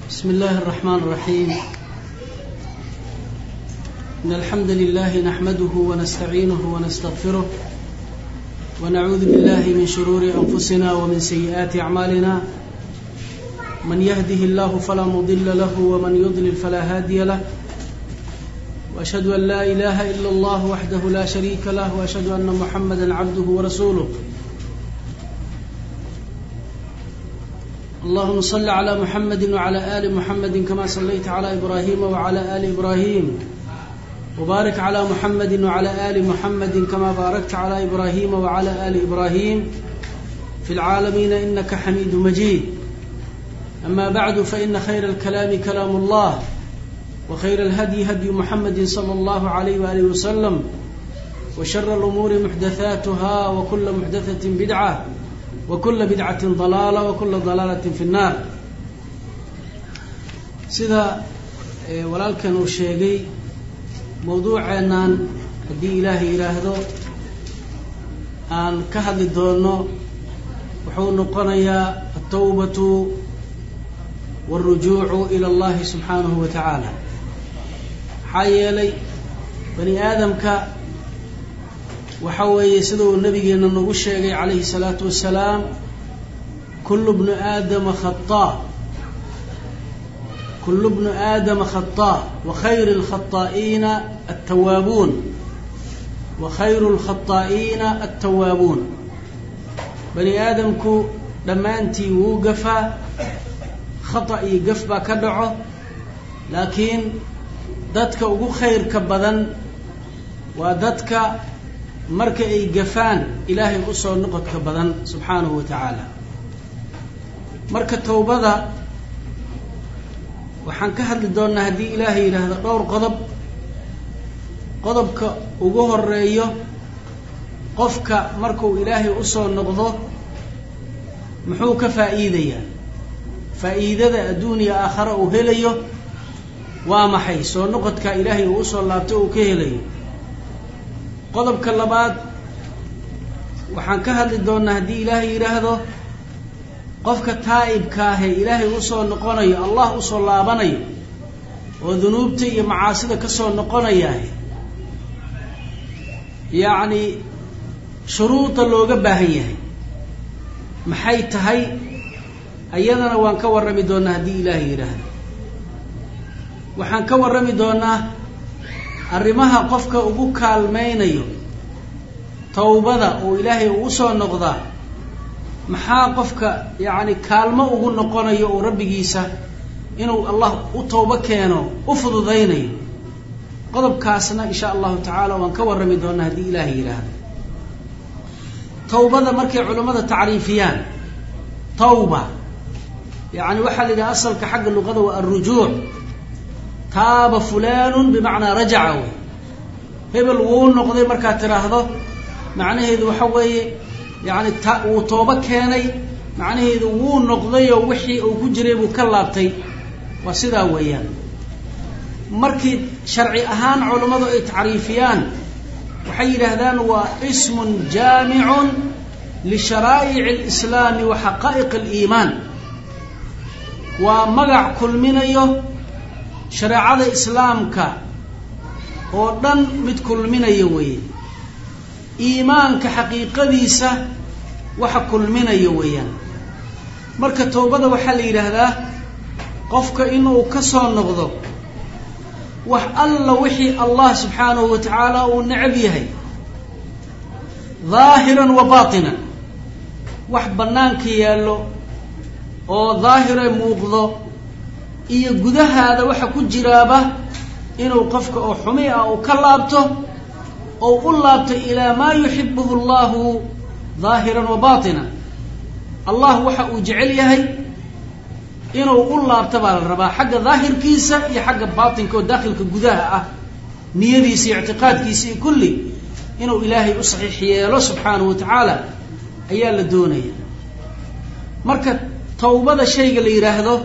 بسم الله الرحمن الرحيم إن الحمد لله نحمده ونستعينه ونستغفره ونعوذ بالله من شرور أنفسنا ومن سيئات أعمالنا من يهده الله فلا مضل له ومن يضلل فلا هادي له وأشهد أن لا إله إلا الله وحده لا شريك له وأشهد أن محمدا عبده ورسوله اللهم صل على محمد وعلى آل محمد كما صليت على إبراهيم وعلى آل إبراهيم وبارك على محمد وعلى آل محمد كما باركت على إبراهيم وعلى آل إبراهيم في العالمين إنك حميد مجيد أما بعد فإن خير الكلام كلام الله وخير الهدي هدي محمد صلى الله عليه وآله وسلم وشر الأمور محدثاتها وكل محدثة بدعة وكل بدعة ضلالة وكل ضلالة في النار sida walaalkan uu sheegay mawduuceennan haddii ilaahay yidhaahdo aan ka hadli doono wuxuu noqonayaa altawbatu wاlrujuucu ila اllahi subxaanahu wa tacaala maxaa yeelay bani aadamka waxa weeye sida uu nabigeena nagu sheegay calayhi الsalaatu wasalaam kulu bnu aadama khaطaa kulu bnu aadama khaطaa wakhayr اlkhaطaa'iina altawaabuun wakhayru اlkhaطaa'iina altawaabuun bani aadamku dhammaantii wuu gafaa khata iyo gaf baa ka dhaco laakiin dadka ugu khayrka badan waa dadka marka ay gafaan ilaahay usoo noqodka badan subxaanahu wa tacaala marka towbada waxaan ka hadli doonnaa haddii ilaahay yidhaahdo dhowr qodob qodobka ugu horeeyo qofka markuu ilaahay usoo noqdo muxuu ka faa'iidayaa faa'iidada adduuniya aakhare uu helayo waa maxay soo noqodka ilaahay uu usoo laabto uu ka helayo qodobka labaad waxaan ka hadli doonnaa haddii ilaahay yidhaahdo qofka taa'ibka ahee ilaahay usoo noqonayo allah usoo laabanayo oo dunuubta iyo macaasida ka soo noqonayaah yacni shuruuda looga baahan yahay maxay tahay ayadana waan ka warrami doonnaa haddii ilaahay yidhaahdo waxaan ka warrami doonnaa arrimaha qofka ugu kaalmaynayo towbada oo ilaahay uu usoo noqdaa maxaa qofka yacni kaalmo ugu noqonayo oo rabbigiisa inuu allah u towbo keeno u fududaynayo qodobkaasna insha allahu tacaala waan ka warrami doonnaa haddii ilaahay yidhaahdo towbada markay culammada tacriifiyaan tawba yacni waxaa la yidhaha asalka xagga luqada waa alrujuuc taaba fulanun bimacnaa rajaca wey hebel wuu noqday markaad tidhaahdo macnaheedu waxa weeye yani ta wuu toobo keenay macnaheedu wuu noqdayoo wixii uu ku jiray buu ka laabtay waa sidaa weeyaan markii sharci ahaan culammadu ay tacriifiyaan waxay yidhaahdaan waa ismun jaamicun lisharaa'ic alislaami wa xaqaa'iq aliimaan waa magac kulminayo shareecada islaamka oo dhan mid kulminaya weeye iimaanka xaqiiqadiisa waxa kulminaya weeyaan marka towbada waxaa la yidhaahdaa qofka inuu ka soo noqdo wax alla wixii allah subxaanahu wa tacaala uu necab yahay daahiran wa baatinan wax bannaanka yaallo oo daahire muuqdo iyo gudahaada waxa ku jiraaba inuu qofka oo xumi ah uu ka laabto oo u laabto ilaa maa yuxibuhu allahu daahiran wa baatinan allah waxa uu jecel yahay inuu u laabto baa la rabaa xagga daahirkiisa iyo xagga baatinka oo daakhilka gudaha ah niyadiisa iyo ictiqaadkiisa iyo kulli inuu ilaahay u saxiix yeelo subxaanahu wa tacaala ayaa la doonaya marka tawbada shayga la yidhaahdo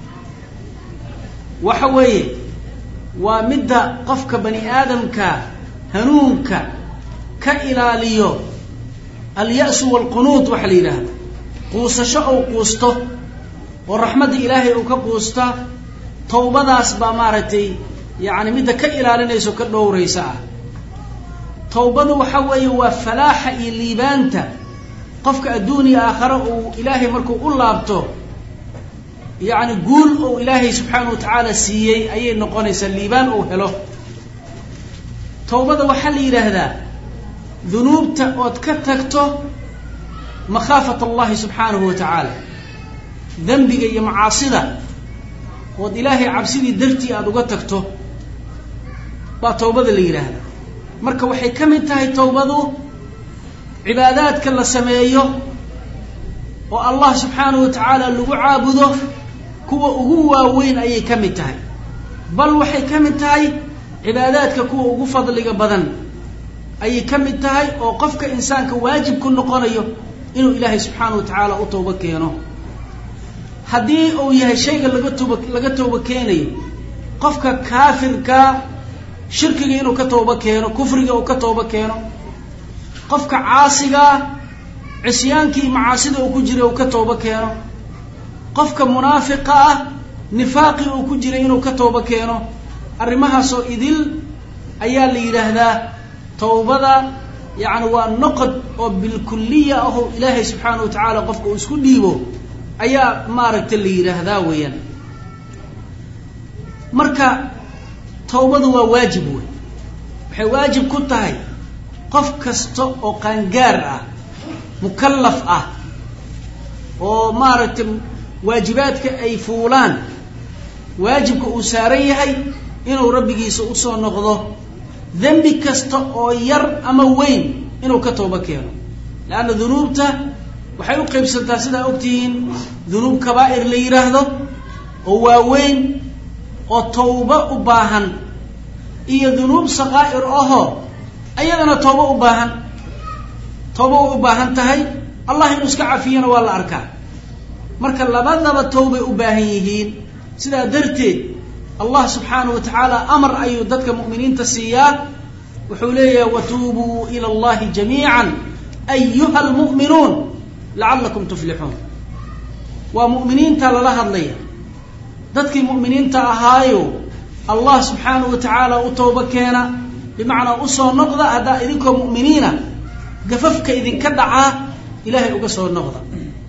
waxa weeye waa midda qofka bani aadamka hanuunka ka ilaaliyo alya-su waalqunuud waxa la yidhaahdo quusasho ou quusto oo raxmadda ilaahay uu ka quusta tawbadaas baa maaragtay yacni midda ka ilaalinaysa o ka dhowraysa ah tawbadu waxa weeye waa falaaxa iyo liibaanta qofka adduuniya aakhare uu ilaahay markuu u laabto yacni guul uu ilaahay subxaana wa tacaala siiyey ayay noqonaysaa liibaan uu helo tawbada waxaa la yidhaahdaa dunuubta ood ka tagto makhaafat allahi subxaanahu wa tacaala dembiga iyo macaasida ood ilaahay cabsidii dartii aada uga tagto baa tawbada la yidhaahdaa marka waxay ka mid tahay tawbadu cibaadaadka la sameeyo oo allah subxaanahu wa tacaala lagu caabudo kuwa ugu waaweyn ayay ka mid tahay bal waxay ka mid tahay cibaadaadka kuwa ugu fadliga badan ayay ka mid tahay oo qofka insaanka waajib ku noqonayo inuu ilaahay subxaana wa tacaala u toobo keeno haddii uu yahay shayga laga tooba laga tooba keenayo qofka kaafirka shirkiga inuu ka tooba keeno kufriga uu ka tooba keeno qofka caasigaa cisyaankii macaasida uu ku jiray uu ka tooba keeno qofka munaafiqa ah nifaaqii uu ku jiray inuu ka tooba keeno arrimahaasoo idil ayaa la yidhaahdaa tawbada yacni waa noqod oo bilkuliya ahoo ilaahay subxaana wa tacaala qofka uu isku dhiibo ayaa maaragta la yidhaahdaa weeyaan marka tawbadu waa waajib wey waxay waajib ku tahay qof kasta oo qaangaar ah mukallaf ah oo maaragtay waajibaadka ay fuulaan waajibka uu saaran yahay inuu rabbigiisa usoo noqdo dembi kasta oo yar ama weyn inuu ka tooba keeno leanna dunuubta waxay u qaybsantaa sidaa ogtihiin dunuub kabaa'ir la yidhaahdo oo waaweyn oo tawba u baahan iyo dunuub sakaa'ir ahoo ayadana tooba u baahan tooba way u baahan tahay allah inuu iska cafiyana waa la arkaa marka labadaba tawbay u baahan yihiin sidaa darteed allah subxaanahu wa tacaala amar ayuu dadka mu'miniinta siiyaa wuxuu leeyahay watuubuu ila allahi jamiican ayuha almu'minuun lacallakum tuflixuun waa mu'miniinta lala hadlaya dadkii mu'miniinta ahaayo allah subxaanahu wa tacaala u tooba keena bimacnaa usoo noqda haddaa idinkoo mu'miniina gafafka idinka dhacaa ilaahay uga soo noqda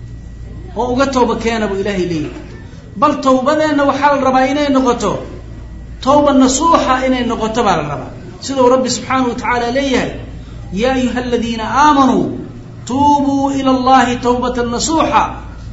oo uga tooba keena buu ilaahay leeyahay bal tawbadeenna waxaa la rabaa inay noqoto tawba nasuuxa inay noqoto baa la rabaa siduu rabbi subxaanahu wa tacaala leeyahay yaa ayuha aladiina aamanuu tuubuu ila allahi tawbatan nasuuxa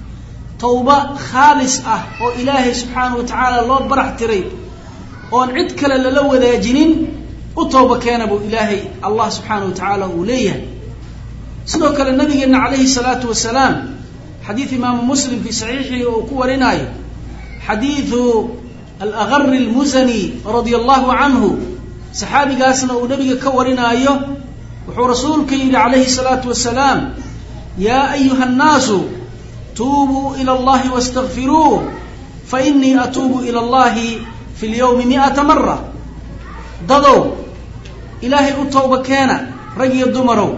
tawba khaalis ah oo ilaahay subxaanahu wa tacaala loo barax tiray oon cid kale lala wadaajinin u tawba keena buu ilaahay allah subxaanahu wa tacaala uu leeyahay sidoo kale nabigeena calayhi salaatu wasalaam xadiid imaamu muslim fii saxiixihi oo ku warinaayo xadiidu alagari almusani radia allahu canhu saxaabigaasna uu nabiga ka warinaayo wuxuu rasuulka yidhi calayhi salaatu wasalaam yaa ayuha annaasu tuubuu ila allahi wastakfiruuh fainii atuubu ila allahi fi lyawmi mi'ata mara dadow ilaahay u tawba keena rag iyo dumarow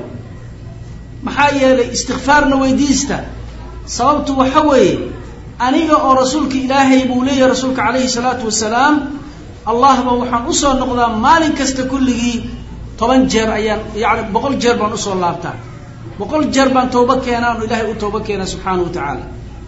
maxaa yeelay istikfaarna weydiista sababtu waxa weeye aniga oo rasuulka ilaahay buu leeyahay rasuulka calayhi salaatu wasalaam allahba waxaan usoo noqdaa maalin kasta kulligii toban jeer ayaan yani boqol jeer baan usoo laabtaa boqol jeer baan tawba keenaa anu ilaahay u tawba keena subxaana wa tacaala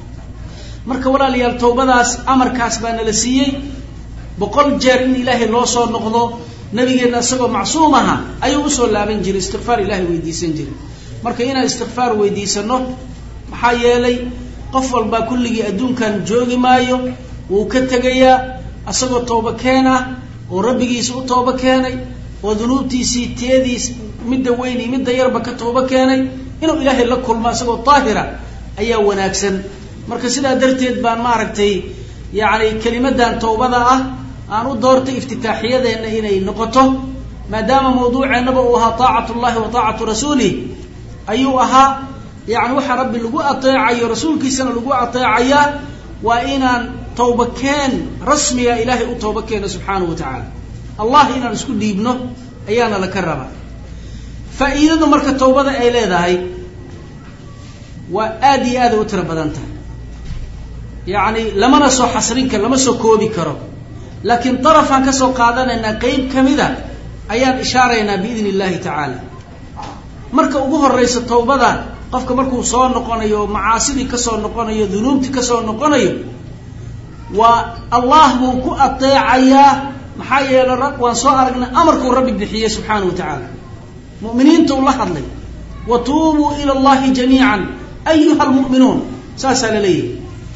marka walaalayaal tawbadaas amarkaas baa nala siiyey boqol jeer in ilaahay loo soo noqdo nabigeenna isagoo macsuum aha ayuu usoo laaban jiray istikfaar ilahay weydiisan jiray marka inaan istikfaar weydiisano maxaa yeelay qof walbaa kulligii adduunkan joogi maayo wuu ka tegayaa isagoo tooba keen ah oo rabbigiisa u tooba keenay oo dunuubtiisii teediis midda weyn iyo midda yarba ka tooba keenay inuu ilaahay la kulmo isagoo daahira ayaa wanaagsan marka sidaa darteed baan maaragtay yacni kelimadan tawbada ah aan u doortay iftitaaxiyadeenna inay noqoto maadaama mawduuceennaba uu ahaa taacatu llahi wa taacatu rasuulih ayuu ahaa yani waxaa rabbi lagu ateecayo rasuulkiisana lagu ateecayaa waa inaan tawba keen rasmiga ilaahay u tawba keeno subxaanahu wa tacaala allah inaan isku dhiibno ayaana laka rabaa faa'iidadu marka tawbada ay leedahay waa aada iyo aaday u tiro badan tahay yacni lamana soo xasrin karo lama soo koobi karo laakiin darafaan ka soo qaadanaynaa qeyb ka mida ayaan ishaaraynaa biidni illahi tacaala marka ugu horeysa tawbada qofka markuu soo noqonayo macaasidii kasoo noqonayo dunuubtii kasoo noqonayo waa allah buu ku adeecayaa maxaa yeele waan soo aragnay amarkuu rabbi bixiyey subxaana wa tacaala mu'miniinta uu la hadlay wa tuubuu ila allahi jamiican ayuha almu'minuun saasaa la leeyahay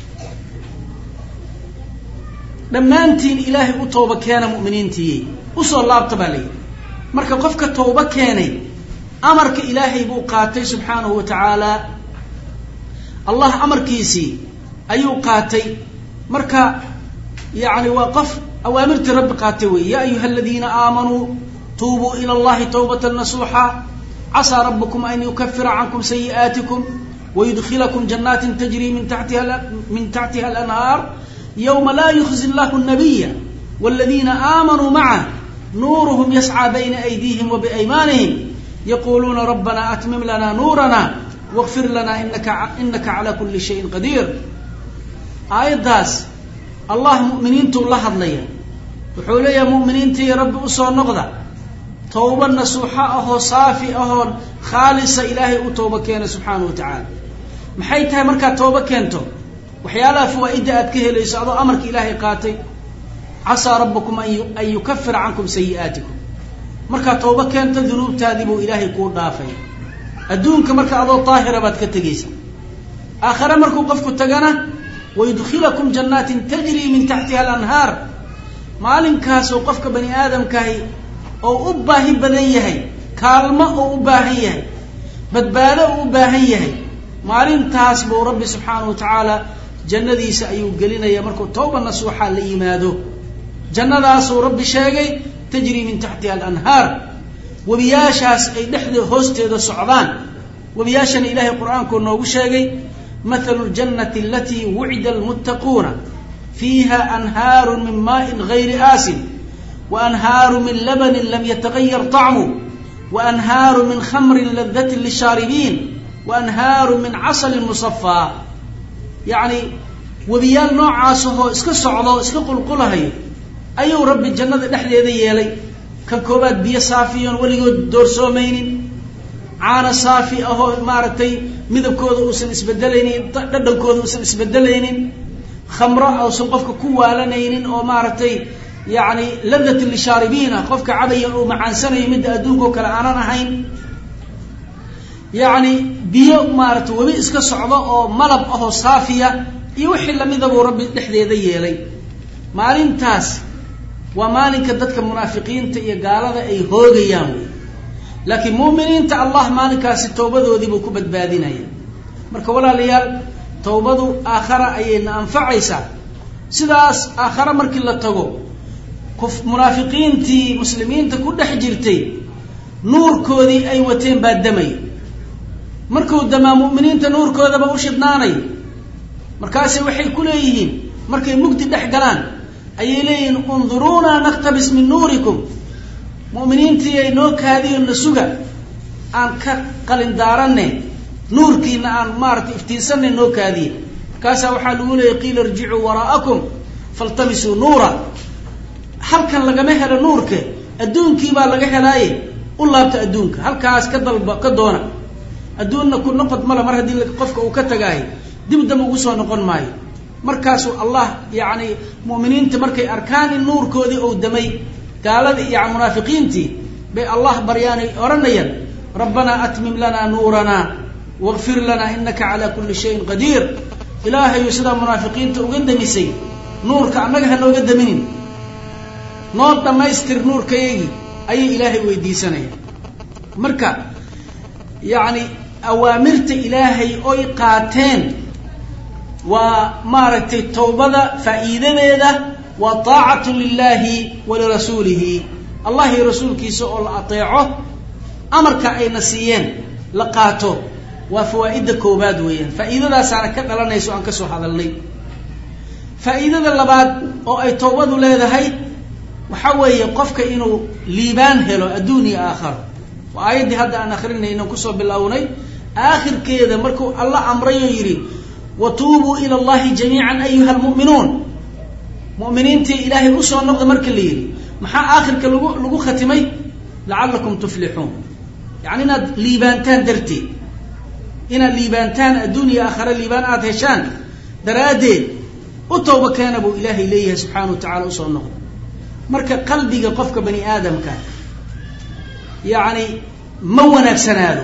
dhammaantiin ilaahay u tooba keena mu'miniintiiye usoo laabta baa layidhi marka qofka tooba keenay amarka ilaahay buu qaatay subxaanahu wa tacaala allah amarkiisii ayuu qaatay marka yani waa qof awaamirtii rabbi qaatay wey ya ayuha aladiina aamanuu tuubuu ila allahi tawbata nasuuxa casaa rabukum an yukafira cankum sayi'aatikum wayudkilakum janaatin tajrii min tatiha min taxtiha alanhaar yowma laa yukhzi llahu nabiya waladiina aamanuu macah nuuruhum yascى bayna aydiihim wa biaymaanihim yaquluuna rabbana atmim lana nuurana wاغfir lana inaka inaka calى kuli shayin qadiir aayaddaas allah mu'miniintuu la hadlaya wuxuu leeyahay mu'miniintii rabbi usoo noqda tawba nasuuxo ahoo saafi ahoon khaalisa ilaahay u tooba keena subxaanahu wa tacaala maxay tahay markaad tooba keento waxyaalaha fawaa'idda aad ka helayso adoo amarka ilaahay qaatay casaa rabbukum an yukafira cankum sayi'aatikum markaad tooba keento dunuubtaadii buu ilaahay kuu dhaafay adduunka marka adoo daahira baad ka tegaysa aakhare markuu qofku tagana wayudkilakum jannaatin tajrii min taxtiha alanhaar maalinkaasoo qofka bani aadamkahi oo u baahi badan yahay kaalmo oo u baahan yahay badbaado oo u baahan yahay maalintaas buu rabbi subxaanahu wa tacaala jannadiisa ayuu gelinaya markuu tawba nasuuxa la yimaado jannadaasuu rabbi sheegay tajrii min taxtiha alanhaar webiyaashaas ay dhexda hoosteeda socdaan webiyaashana ilaahay qur-aankuu noogu sheegay mathalu ljannati alatii wucida almuttaquuna fiiha anhaaru min maaءin gayri aasin waanhaaru min labanin lam yatagayar طacmu waanhaaru min khamrin ladatin lishaaribiin waanhaaru min casalin musafaa yacni webiyaal noocaasahoo iska socdo iska qulqulahayo ayuu rabbi jannada dhexdeeda yeelay kan koobaad biyo saafiyoon weligood doorsoomaynin caana saafi ahoo maaragtay midabkooda uusan isbedelaynin dhadhankooda uusan isbedelaynin khamro uusan qofka ku waalanaynin oo maaragtay yacni ladatin lishaaribiina qofka cabaya uu macaansanayo midda adduunka oo kale aanan ahayn yacni biyo maaragtay webi iska socdo oo malab ahoo saafiya iyo wixii lamida buu rabbi dhexdeeda yeelay maalintaas waa maalinka dadka munaafiqiinta iyo gaalada ay hoogayaan wey laakiin mu'miniinta allah maalinkaasi tawbadoodii buu ku badbaadinaya marka walaalayaal tawbadu aakhara ayayna anfacaysaa sidaas aakhare markii la tago munaafiqiintii muslimiinta ku dhex jirtay nuurkoodii ay wateen baa damay markuu damaa mu'miniinta nuurkoodaba u shidnaanay markaase waxay ku leeyihiin markay mugdi dhex galaan ayay leeyihiin unduruunaa naktabis min nuurikum mu'miniintii ay noo kaadiyo na suga aan ka qalin daaranne nuurkiina aan maaratay iftiinsanay noo kaadiye markaasaa waxaa lagu leeyay qiila irjicuu waraa'akum faltamisuu nuura halkan lagama helo nuurka adduunkii baa laga helaaye u laabta adduunka halkaas ka dalba ka doona adduunna ku noqod male mar haddii qofka uu ka tagaayo dib dam ugu soo noqon maayo markaasuu allah yacni mu'miniinta markay arkaan in nuurkoodii ou damay gaaladii iyo munaafiqiintii bay allah baryaanay odhanayaan rabbanaa atmim lanaa nuuranaa waqfir lanaa inaka calaa kulli shayin qadiir ilaahayu sidaa munaafiqiinta uga damisay nuurka annaga ha nooga daminin noo dhammaystir nuurkayagii ayay ilaahay weydiisanayaan marka yacni awaamirta ilaahay oy qaateen waa maaragtay tawbada faa'iidadeeda waa taacatu lilahi walirasuulihi allah iyo rasuulkiisa oo la ateeco amarka ayna siiyeen la qaato waa fawaa'idda koobaad weeyaan faa'iidadaasaana ka dhalanayso aan ka soo hadalnay faa'iidada labaad oo ay tawbadu leedahay waxa weeye qofka inuu liibaan helo adduun iyo aakharo waa aayaddii hadda aan akrinayno kusoo bilownay aakhirkeeda markuu alla amray oo yidhi wa tuubuu ila allahi jamiican ayuha almu'minuun mu'miniintii ilaahay usoo noqda marka la yidhi maxaa aakhirka lagu lagu khatimay lacallakum tuflixuun yacni inaad liibaantaan darteed inaad liibaantaan adduuniya aakhare liibaan aada heshaan daraaddeed u tawba keena buu ilaahay leeyahay subxaana wa tacala usoo noqda marka qalbiga qofka bani aadamka yacni ma wanaagsanaado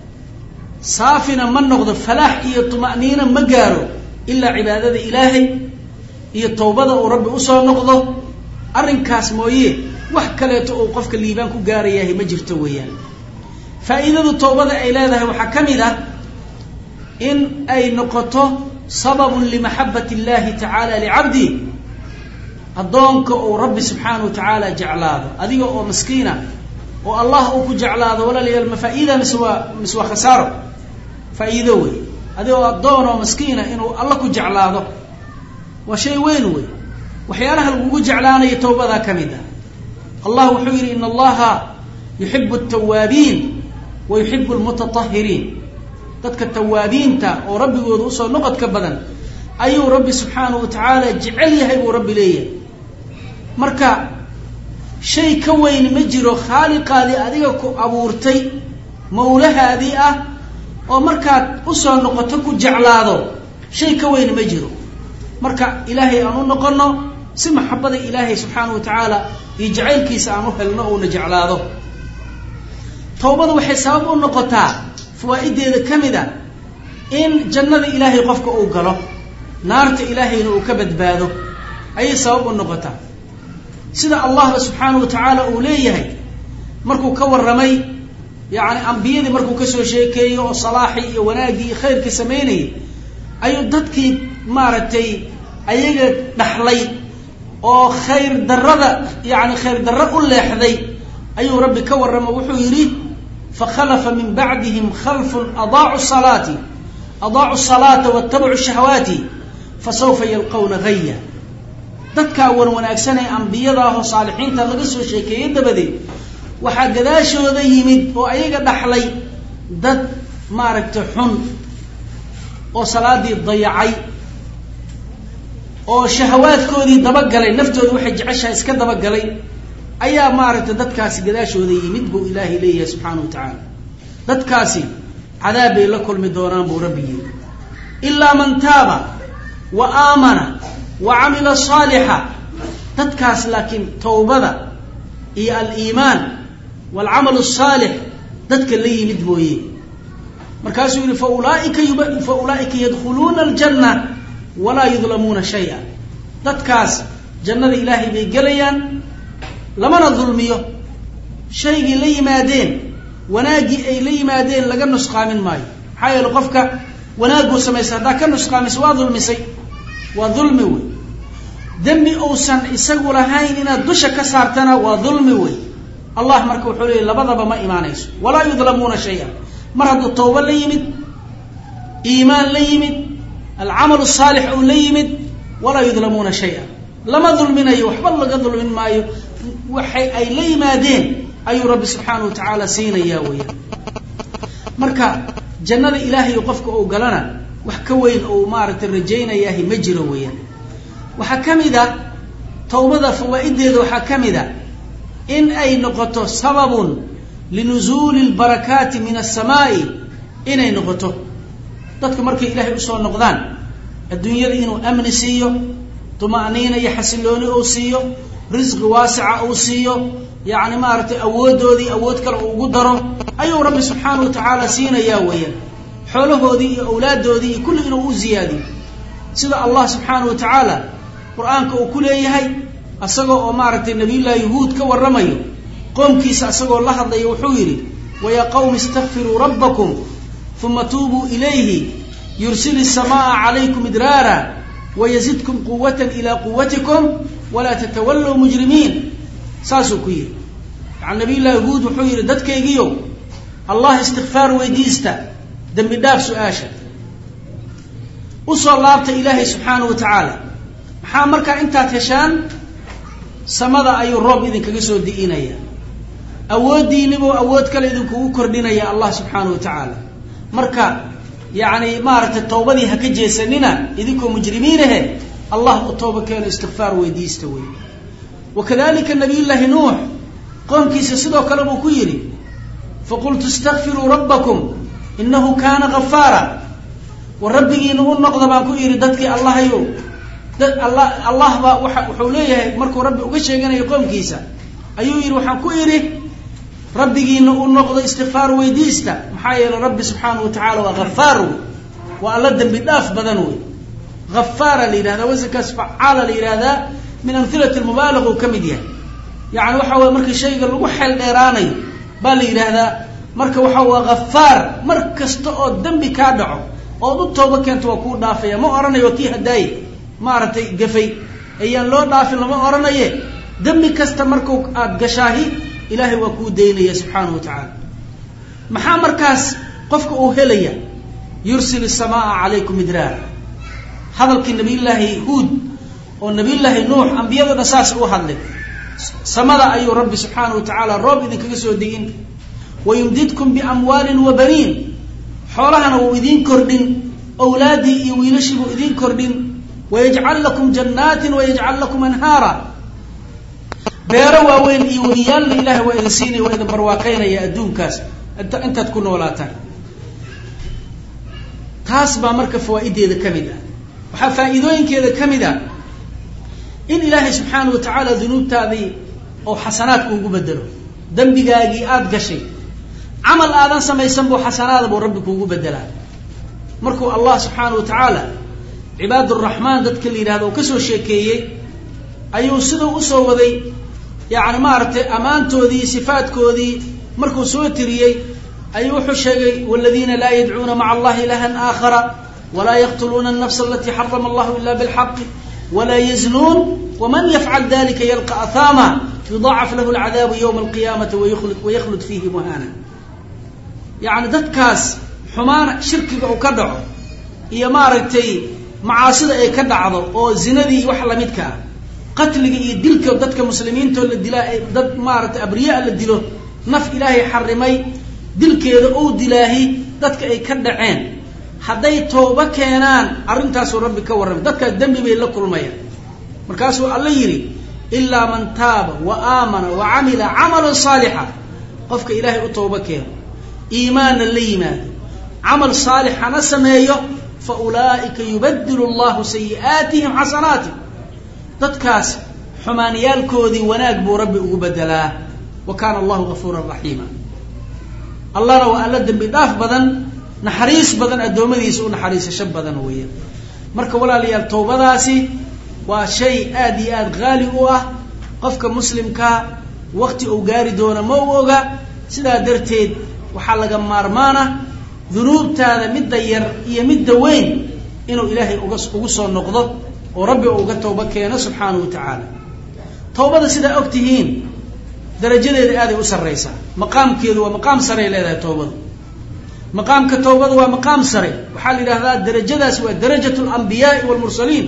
saafina ma noqdo falaax iyo tuma'niina ma gaaro ilaa cibaadada ilaahay iyo tawbada uu rabbi usoo noqdo arrinkaas mooye wax kaleeto uu qofka liibaan ku gaarayahay ma jirto weeyaan faa'iidadu tawbada ay leedahay waxaa ka mid ah in ay noqoto sababun limaxabbati illahi tacaala licabdi addoonka uu rabbi subxaana wa tacaala jeclaado adiga oo maskiina oo allah uu ku jeclaado walaalayaal ma faa'iida mise waa mise waa khasaaro faa'iido wey adiga oo addoon oo maskiina inuu alla ku jeclaado waa shay weyn wey waxyaalaha lagugu jeclaanayo tawbadaa ka mid ah allah wuxuu yidhi in allaha yuxibu altawaabiin wa yuxibu almutatahiriin dadka tawaabiinta oo rabbigooda usoo noqodka badan ayuu rabbi subxaanahu wa tacaala jecel yahay buu rabbi leeyahay marka shay ka weyn ma jiro khaaliqaadii adiga ku abuurtay mawlahaadii ah oo markaad usoo noqoto ku jeclaado shay ka weyn ma jiro marka ilaahay aan u noqono si maxabada ilaahay subxaana wa tacaala iyo jacaylkiisa aan u helno uuna jeclaado tawbadu waxay sabab u noqotaa fawaa'ideeda ka mid a in jannada ilaahay qofka uu galo naarta ilaahayna uu ka badbaado ayay sabab u noqotaa sida allahba subxaanahu wa tacaala uu leeyahay markuu ka warramay yacni ambiyadii markuu kasoo sheekeeyey oo salaaxii iyo wanaaggii iyo khayrkii samaynayay ayuu dadkii maaragtay ayaga dhaxlay oo khayr darrada yacni khayr darro u leexday ayuu rabbi ka warramo wuxuu yidhi fakhalafa min bacdihim khalfun adaacu salaati adaacu salaata waatabacu shahawaati fasawfa yalqawna haya dadkaa wan wanaagsan ee ambiyada ah oo saalixiinta laga soo sheekeeyey dabadeed waxaa gadaashooda yimid oo ayaga dhaxlay dad maaragtay xun oo salaadii dayacay oo shahawaadkoodii dabagalay naftooda waxay jeceshaha iska dabagalay ayaa maaragtay dadkaasi gadaashooda yimid buu ilaahay leeyahay subxaana wa tacaala dadkaasi cadaab bay la kulmi doonaan buu rabbi yiri ilaa man taaba wa aamana wa camila saalixa dadkaas laakiin tawbada iyo aliimaan waalcamalu asaalix dadka la yimid mooye markaasuu yihi faulaaika fa ulaa'ika yadkhuluuna aljanna walaa yudlamuuna shaya dadkaas jannada ilaahay bay gelayaan lamana dulmiyo shaygii la yimaadeen wanaaggii ay la yimaadeen laga nusqaamin maayo maxaa yeele qofka wanaagguu samaysay haddaa ka nusqaamisay waa dulmisay waa dulmi wey dembi uusan isagu lahayn inaad dusha ka saartana waa dulmi wey allah marka wuxuu leeyay labadaba ma imaanayso walaa yudlamuuna shaya mar hadduu tawbo la yimid iimaan la yimid alcamalu saalix uu la yimid walaa yudlamuuna shaya lama dulminayo waxba laga dulmin maayo waxay ay la yimaadeen ayuu rabbi subxaana wa tacaala siinayaa weeyaan marka jannada ilaahay qofka uu galana wax ka weyn ou maaragtay rajaynayahay ma jiro weeyaan waxaa ka mid a tawbada fawaa'ideeda waxaa ka mid a in ay noqoto sababun linuzuuli lbarakaati min asamaai inay noqoto dadku markay ilaahay usoo noqdaan adduunyada inuu amni siiyo tuma'niina iyo xasilooni uu siiyo risqi waasica uu siiyo yacni maaragtay awooddoodii awood kale uu ugu daro ayuu rabbi subxaana wa tacaala siinayaa weeyaan xoolahoodii iyo awlaaddoodii iyo kulli inuu u ziyaadiyo sida allah subxaana wa tacaala qur-aanka uu ku leeyahay isagoo oo maaragtay nabiyullahi yahuud ka warramayo qoomkiisa isagoo la hadlaya wuxuu yidhi wayaa qawmi istakfiruu rabbakum uma tuubuu ilayhi yursili الsamaaa calaykum idraara wayazidkum quwata ilaa quwatikum walaa tatawallow mujrimiin saasuu ku yidhi yani nabiy llahi huud wuxuu yidhi dadkaygiiyo allah istikfaar weydiista dembi dhaaf su-aasha usoo laabta ilaahay subxaana wa tacaala maxaa markaa intaad heshaan samada ayuu roob idinkaga soo di'inaya awooddiinibuu awood kale idinkugu kordhinaya allah subxaana wa tacaala marka yani maaragtay tawbadii ha ka jeesanina idinkoo mujrimiinahe allah u tooba keeno istikfaar weydiista wey wakadalika nabiy llaahi nuux qoomkiisa sidoo kale buu ku yidhi faqultu istakfiruu rabbakum inahu kaana gafaara war rabbigiina u noqda baan ku yidhi dadkii allahayo dad alla allah baa waa wuxuu leeyahay markuu rabbi uga sheeganayo qoomkiisa ayuu yidhi waxaan ku idhi rabbigiina u noqdo istikfaar weydiista maxaa yeelay rabbi subxaanahu wa tacala waa hafaar wey waa alla dembi dhaaf badan wey hafaara la yidhahdaa wasankaas facaala la yidhahdaa min amhilati lmubaalaga uu ka mid yahay yani waxa weye markii shayga lagu xeel dheeraanayo baa la yidhaahdaa marka waxa waa hafaar mar kasta oo dembi kaa dhaco ood u tooba keento waa kuu dhaafaya ma ohanayo kii hadaaye maaragtay gafay ayaan loo dhaafin lama ohanaye dembi kasta marku aada gashaahi ilaahay waa kuu daynaya subxaanahu wa tacaala maxaa markaas qofka uu helaya yursil isamaaa calaykum midraara hadalkii nabiyullaahi huud oo nabiyullaahi nuux ambiyadana saas u hadlay samada ayuu rabbi subxaanahu wa tacaala roob idinkaga soo degin wayumdidkum biamwaalin wa baniin xoolahana wuu idiin kordhin awlaadii iyo wiilashii buu idiin kordhin wayajcal lakum jannaatin wayajcal lakum anhaara beero waaweyn iyo weliyaalna ilahay waa idin siinaya waa idin barwaaqaynaya adduunkaas intaad ku noolaataan taas baa marka fawaa'ideeda ka mid ah waxaa faa'iidooyinkeeda ka mid ah in ilaahay subxaana wa tacaala dunuubtaadii oo xasanaadka ugu bedelo dembigaagii aada gashay camal aadan samaysan buu xasanaada buu rabbi kuugu bedelaa markuu allah subxaana wa tacaala cibaad uraxmaan dadka la yidhahdo oo kasoo sheekeeyey ayuu siduu usoo waday yani maaragtay ammaantoodii sifaadkoodii markuu soo tiriyey ayuu wuxuu sheegay wladiina laa yadcuuna maca allahi ilahan aakhara walaa yaqtuluuna alnafsa alatii xarama allahu ila bilxaqi walaa yaznuun waman yafcal dalika yalqa ahaama yudaacaf lahu lcadaabu ywma alqiyaamati waykhlud fiihi muhaana yani dadkaas xumaan shirkiga uu ka dhaco iyo maaragtay macaasida ay ka dhacdo oo zinadii wax lamidka ah qatliga iyo dilka dadka muslimiintoo la dilaa dad maaragtay abriyaa la dilo naf ilaahay xarimay dilkeeda ou dilaahi dadka ay ka dhaceen hadday tooba keenaan arrintaasuu rabbi ka warramay dadkaas dembi bay la kulmayaan markaasuu alla yidhi ilaa man taaba wa aamana wa camila camalan saalixa qofka ilaahay u tooba keeno iimaanna la yimaado camal saalixana sameeyo fa ulaa'ika yubadilu allahu sayi'aatihim xasanaati dadkaas xumaaniyaalkoodii wanaag buu rabbi ugu bedelaa wa kaana allahu gafuuran raxiima allahna waa alla dembi dhaaf badan naxariis badan addoommadiisa u naxariisasho badan weeyaan marka walaalayaal tawbadaasi waa shay aada iyo aada haali u ah qofka muslimkaa wakti uu gaari doono ma u oga sidaa darteed waxaa laga maarmaana dunuubtaada midda yar iyo midda weyn inuu ilaahay uga ugu soo noqdo oo rabbi uu uga tawbo keeno subxaanahu wa tacaala tawbada sidaa og tihiin darajadeeda aaday u sarraysaa maqaamkeedu waa maqaam saray leedahay tawbadu maqaamka tawbada waa maqaam sare waxaa la yidhahdaa darajadaas waa darajat alambiyaai walmursaliin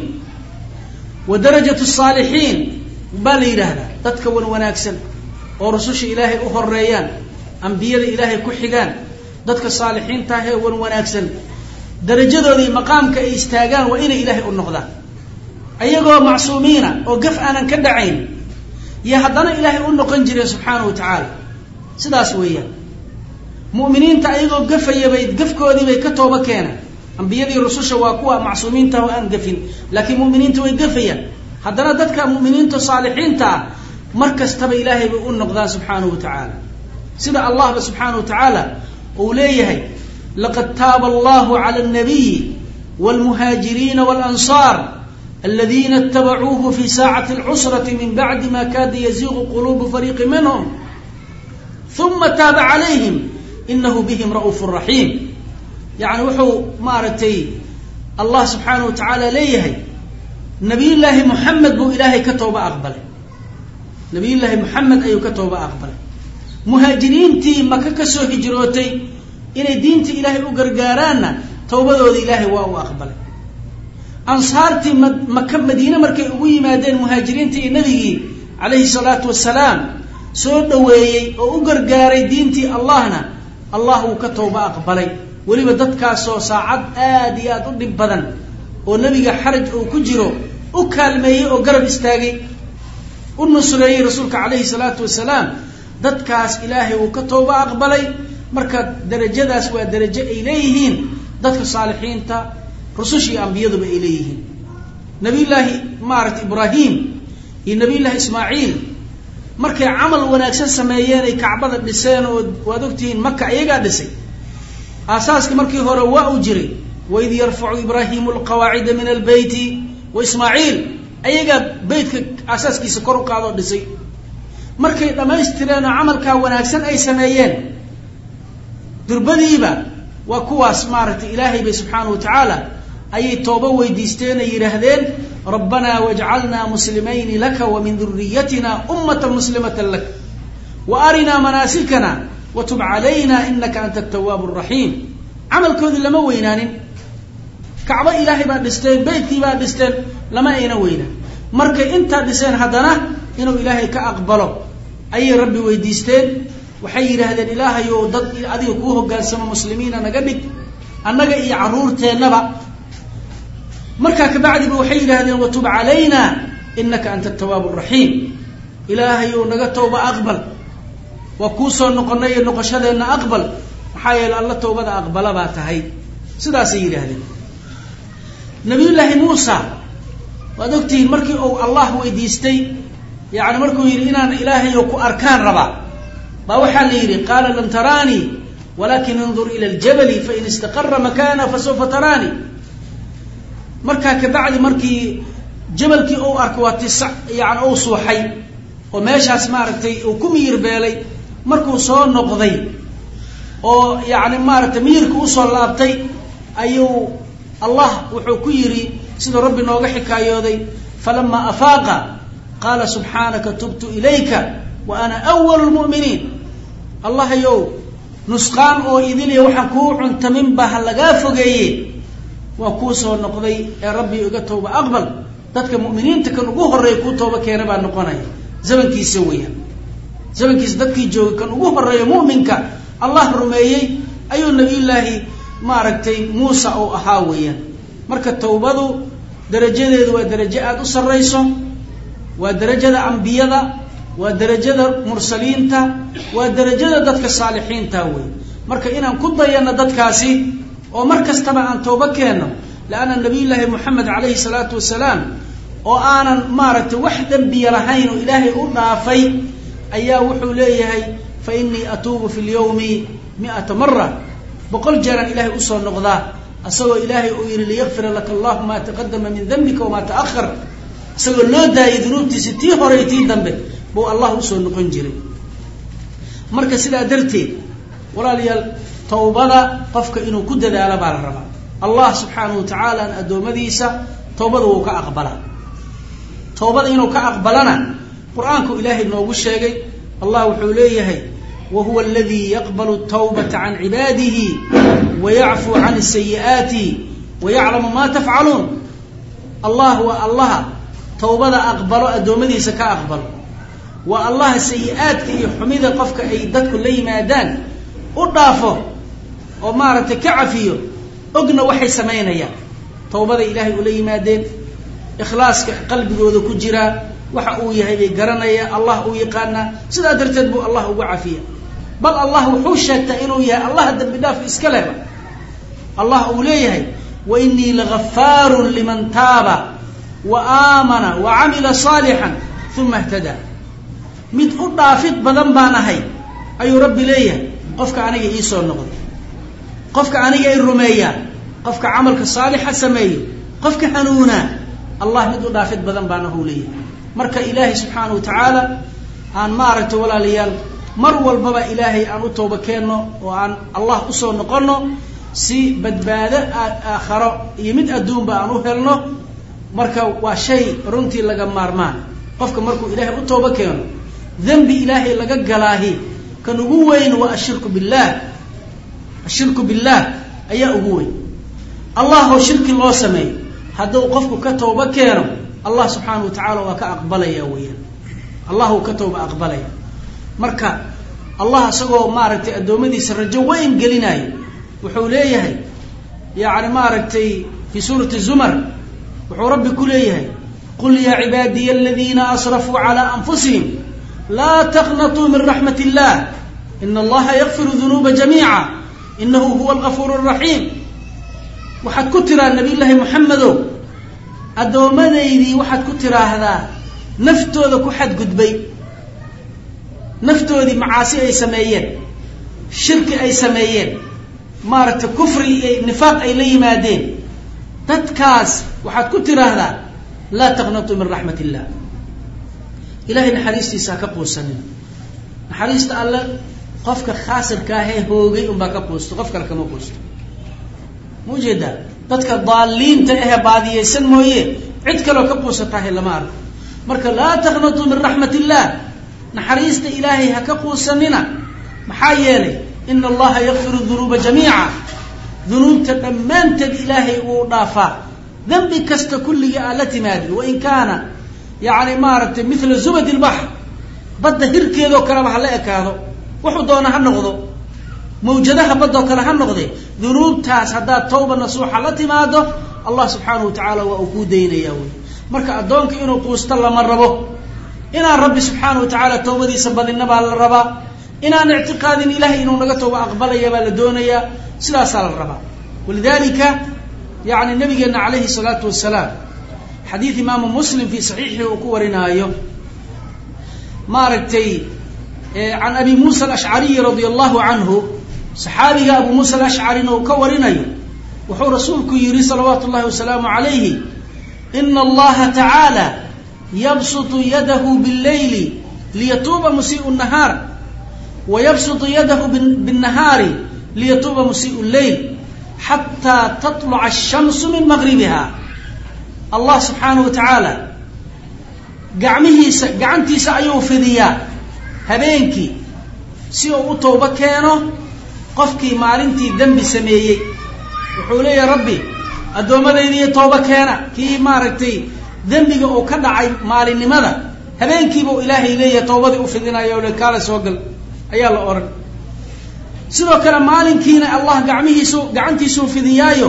wa darajat saalixiin baa la yidhaahdaa dadka wan wanaagsan oo rususha ilaahay u horeeyaan ambiyada ilaahay ku xigaan dadka saalixiinta ah ee wan wanaagsan darajadoodii maqaamka ay istaagaan waa inay ilaahay u noqdaan ayagoo macsuumiina oo gaf aanan ka dhacayn iyo haddana ilaahay u noqon jireen subxaana wa tacaala sidaas weeyaan mu'miniinta ayagoo gafaya bay gafkoodii bay ka tooba keenaan ambiyadii rususha waa kuwa macsuumiinta oo aan gafin laakiin mu'miniinta way gafayaan haddana dadka mu'miniinta saalixiinta ah mar kastaba ilaahay bay u noqdaan subxaanahu wa tacaala sida allahba subxaana wa tacaala uu leeyahay laqad taaba allahu cala alnabiyi wاlmuhaajiriina wاlansaar aladiina اtabacuuhu fi saacati اlcusrati min bacdi ma kaada yaziiqu quluubu fariiqi minhm uma taaba calayhim inahu bihim ra'uuf raxiim yani wuxuu maaragtay allah subxaanahu wa tacaala leeyahay nabiyullaahi moxamed buu ilaahay ka tooba aqbalay nabiyullaahi moxamed ayuu ka tooba aqbalay muhaajiriintii maka ka soo hijrootay inay diinta ilaahay u gargaaraanna towbadooda ilaahay waa u aqbalay ansaartii maka madiine markay ugu yimaadeen muhaajiriintii iyo nabigii calayhi salaatu wasalaam soo dhoweeyey oo u gargaaray diintii allahna allah wuu ka tooba aqbalay weliba dadkaasoo saacad aad iyo aad u dhib badan oo nebiga xaraj uu ku jiro u kaalmeeyey oo garab istaagay u nusreeyey rasuulka calayhi salaatu wasalaam dadkaas ilaahay uu ka tooba aqbalay marka darajadaas waa darajo ay leeyihiin dadka saalixiinta rususha iyo ambiyaduba ay leeyihiin nabiyullaahi maaragta ibraahim iyo nabiyullaahi ismaaciil markay camal wanaagsan sameeyeen ay kacbada dhiseen oo waad ogtihiin maka iyagaa dhisay aasaaskii markii hore waa uu jiray waid yarfacu ibraahimu alqawaacida min albeyti wa ismaaciil ayagaa beytka aasaaskiisa kor u qaadoo dhisay markay dhammaystireen oo camalkaa wanaagsan ay sameeyeen durbadiiba waa kuwaas maaragtay ilaahay bay subxaanahu wa tacaala ayay toobo weydiisteen ay yidhaahdeen rabbanaa wajcalnaa muslimayni laka wa min duriyatina ummata muslimata lak wa arinaa manaasikana wa tub calayna inaka anta atawaabu araxiim camalkoodii lama weynaanin kacbo ilaahay baa dhisteen beytkii baa dhisteen lama ayna weynaan markay intaa dhiseen haddana inuu ilaahay ka aqbalo ayay rabbi weydiisteen waxay yidhaahdeen ilaahayow dad adiga kuu hogaansamo muslimiina naga dhig annaga iyo carruurteennaba markaa kabacdiba waxay yidhaahdeen watub calayna inaka anta atawaabu araxiim ilaahayow naga tawba aqbal waa kuu soo noqonay iyo noqoshadeenna aqbal maxaa yeele alla tawbada aqbala baa tahay sidaasay yidhaahdeen nabiyullaahi muusa waad ogtihiin markii uu allah weydiistay yani markuu yidhi inaan ilaahayo ku arkaan rabaa baa waxaa la yidhi qaala lam taraanii walakin indur ila ljabali fain istaqara makana fasawfa taraanii markaa kabacdi markii jabalkii uu arkay waa tis yani uu suuxay oo meeshaas maaragtay uu ku miyir beelay markuu soo noqday oo yani maaragtay miyirka usoo laabtay ayuu allah wuxuu ku yidhi siduu rabbi nooga xikaayooday falama afaaqa qaala subxaanaka tubtu ilayka wa ana awalu lmu'miniin allahayow nusqaan oo idiliya waxaan kuu cuntamin baa ha lagaa fogeeye waa kuu soo noqday ee rabbi iga tooba aqbal dadka mu'miniinta kan ugu horreeya kuu tooba keena baa noqonaya zamankiisa weeyaan zamankiisa dadkii joogay kan ugu horreeya mu'minka allah rumeeyey ayuu nabiyullaahi maaragtay muusa uu ahaa weeyaan marka tawbadu darajadeedu waa darajo aada u sarrayso waa darajada ambiyada waa darajada mursaliinta waa darajada dadka saalixiinta wey marka inaan ku dayano dadkaasi oo mar kastaba aan toobo keenno leanna nabiyullaahi moxamed calayhi salaatu wasalaam oo aanan maaragtay wax dembiya lahayn oo ilaahay u dhaafay ayaa wuxuu leeyahay fa innii atuubu fi lyawmi mi'ata mara boqol jeeraan ilaahay usoo noqdaa isagoo ilaahay uu yihi liyakfira laka allahu maa taqadama min dambika wamaa ta'ahar isagoo loo daayay dunuubtiisi tii hore iyo tii dambe buu allah usoo noqon jiray marka sidaa darteed walaalayaal tawbada qofka inuu ku dadaalo baa la rabaa allah subxaanahu wa tacaala addoommadiisa tawbada wuu ka aqbalaa tawbada inuu ka aqbalana qur-aanku ilaahay noogu sheegay allah wuxuu leeyahay wa huwa aladii yaqbalu tawbata can cibaadihi wa yacfuu can sayi'aati wa yaclamu ma tafcaluun allah waa allaha tawbada aqbalo addoommadiisa ka aqbalo waa allaha sayi-aadka iyo xumida qofka ay dadku la yimaadaan u dhaafo oo maaragtay ka cafiyo ogna waxay samaynayaan tawbada ilaahay ula yimaadeen ikhlaaska qalbigooda ku jiraa waxa uu yahay bay garanaya allah uu yaqaanaa sidaa darteed buu allah ugu cafiya bal allah wuxuu sheegtaa inuu yahay allaha dambi dhaaf iska leba allah uu leeyahay wa inii lagafaarun liman taaba wa aamana wa camila saalixan uma htadaa mid u dhaafid badan baan ahay ayuu rabbi leeyahay qofka aniga iisoo noqday qofka aniga i rumeeyaa qofka camalka saalixa sameeyo qofka hanuunaa allah mid u dhaafid badan baan ahuu leeyahay marka ilaahay subxaana wa tacaala aan maaragtay walaalayaal mar walbaba ilaahay aan u tooba keenno oo aan allah usoo noqonno si badbaado aakharo iyo mid adduunba aan u helno marka waa shay runtii laga maarmaan qofka markuu ilaahay u tooba keeno dembi ilaahay laga galaahi kan ugu weyn waa ashirku billaah ashirku billaah ayaa ugu weyn allah oo shirki loo sameeyo hadduu qofku ka tooba keeno allah subxaana wa tacaala waa ka aqbalaya weeyaan allah uu ka tooba aqbalaya marka allah isagoo maaragtay addoommadiisa rajo weyn gelinayo wuxuu leeyahay yani maaragtay fi suurati zumar wuxuu rabbi ku leeyahay qul yaa cibaadiya aladiina asrafuu calى anfusihim laa taqnatuu min raxmat illah ina allaha yakfiru dunuuba jamiica inahu huwa algafuur الraxiim waxaad ku tiraa nabiy llaahi moxamedow addoomadaydii waxaad ku tiraahdaa naftooda ku xadgudbay naftoodii macaasi ay sameeyeen shirki ay sameeyeen maaragtay kufri iyo nifaaq ay la yimaadeen dadkaas waxaad ku tiraahdaa laa taqnatuu min raxmat illah ilahay naxariistiisa ha ka quusanina naxariista alle qofka khaasirka ahee hoogay unbaa ka quusto qof kale kama quusto ma ujeedaa dadka daaliinta ahe baadiyeysan mooye cid kaloo ka quusatahay lama arko marka laa taqnatuu min raxmat illah naxariista ilaahay ha ka quusanina maxaa yeelay ina allaha yakfiru dunuuba jamiica dunuubta dhammaanteed ilaahay uu dhaafaa dembi kasta kulligii aad la timaadin wain kaana yani maaragtay mila zubad ilbaxr badda hirkeedoo kaleba ha la ekaado wuxuu doona ha noqdo mawjadaha baddoo kale ha noqde dunuubtaas haddaad tawba nasuuxa la timaado allah subxaanahu wa tacaala waa uu kuu daynaya wey marka addoonka inuu quusto lama rabo inaan rabbi subxaanahu wa tacaala tawbadiisa badina baa la rabaa inaan ictiqaadin ilahay inuu naga tooba aqbalaya baa la doonayaa sidaasaa la rabaa walidalika yani nabigeena calayhi salaatu wasalaam xadiid imaamu muslim fi saxiixii uu ku warinaayo maaragtay can abi muusa alashcariyi radia allahu canhu saxaabiga abu muusa alashcarina uu ka warinayo wuxuu rasuulku yihi salawaatu llahi wasalaamu calayhi ina allaha tacaala yabsutu yadahu bاlleyli liyatuuba musiiءu nahaar wayabsutu yadahu bالnahaari liyatuuba musiiءu lleyl xataa taطluca الshamsu min maqribiha allah subxaanahu wa tacaala gacmihiisa gacantiisa ayuu fidiyaa habeenkii si uu u toobo keeno qofkii maalintii dembi sameeyey wuxuu leeyahay rabbi addoommadaydiiyo toobo keena kii maaragtay dembiga uu ka dhacay maalinimada habeenkiiba u ilaahay leeyahay toobadii u fidinaya o le kaala soo gal ayaa la odhan sidoo kale maalinkiina allah gacmihiisu gacantiisuu fidiyaayo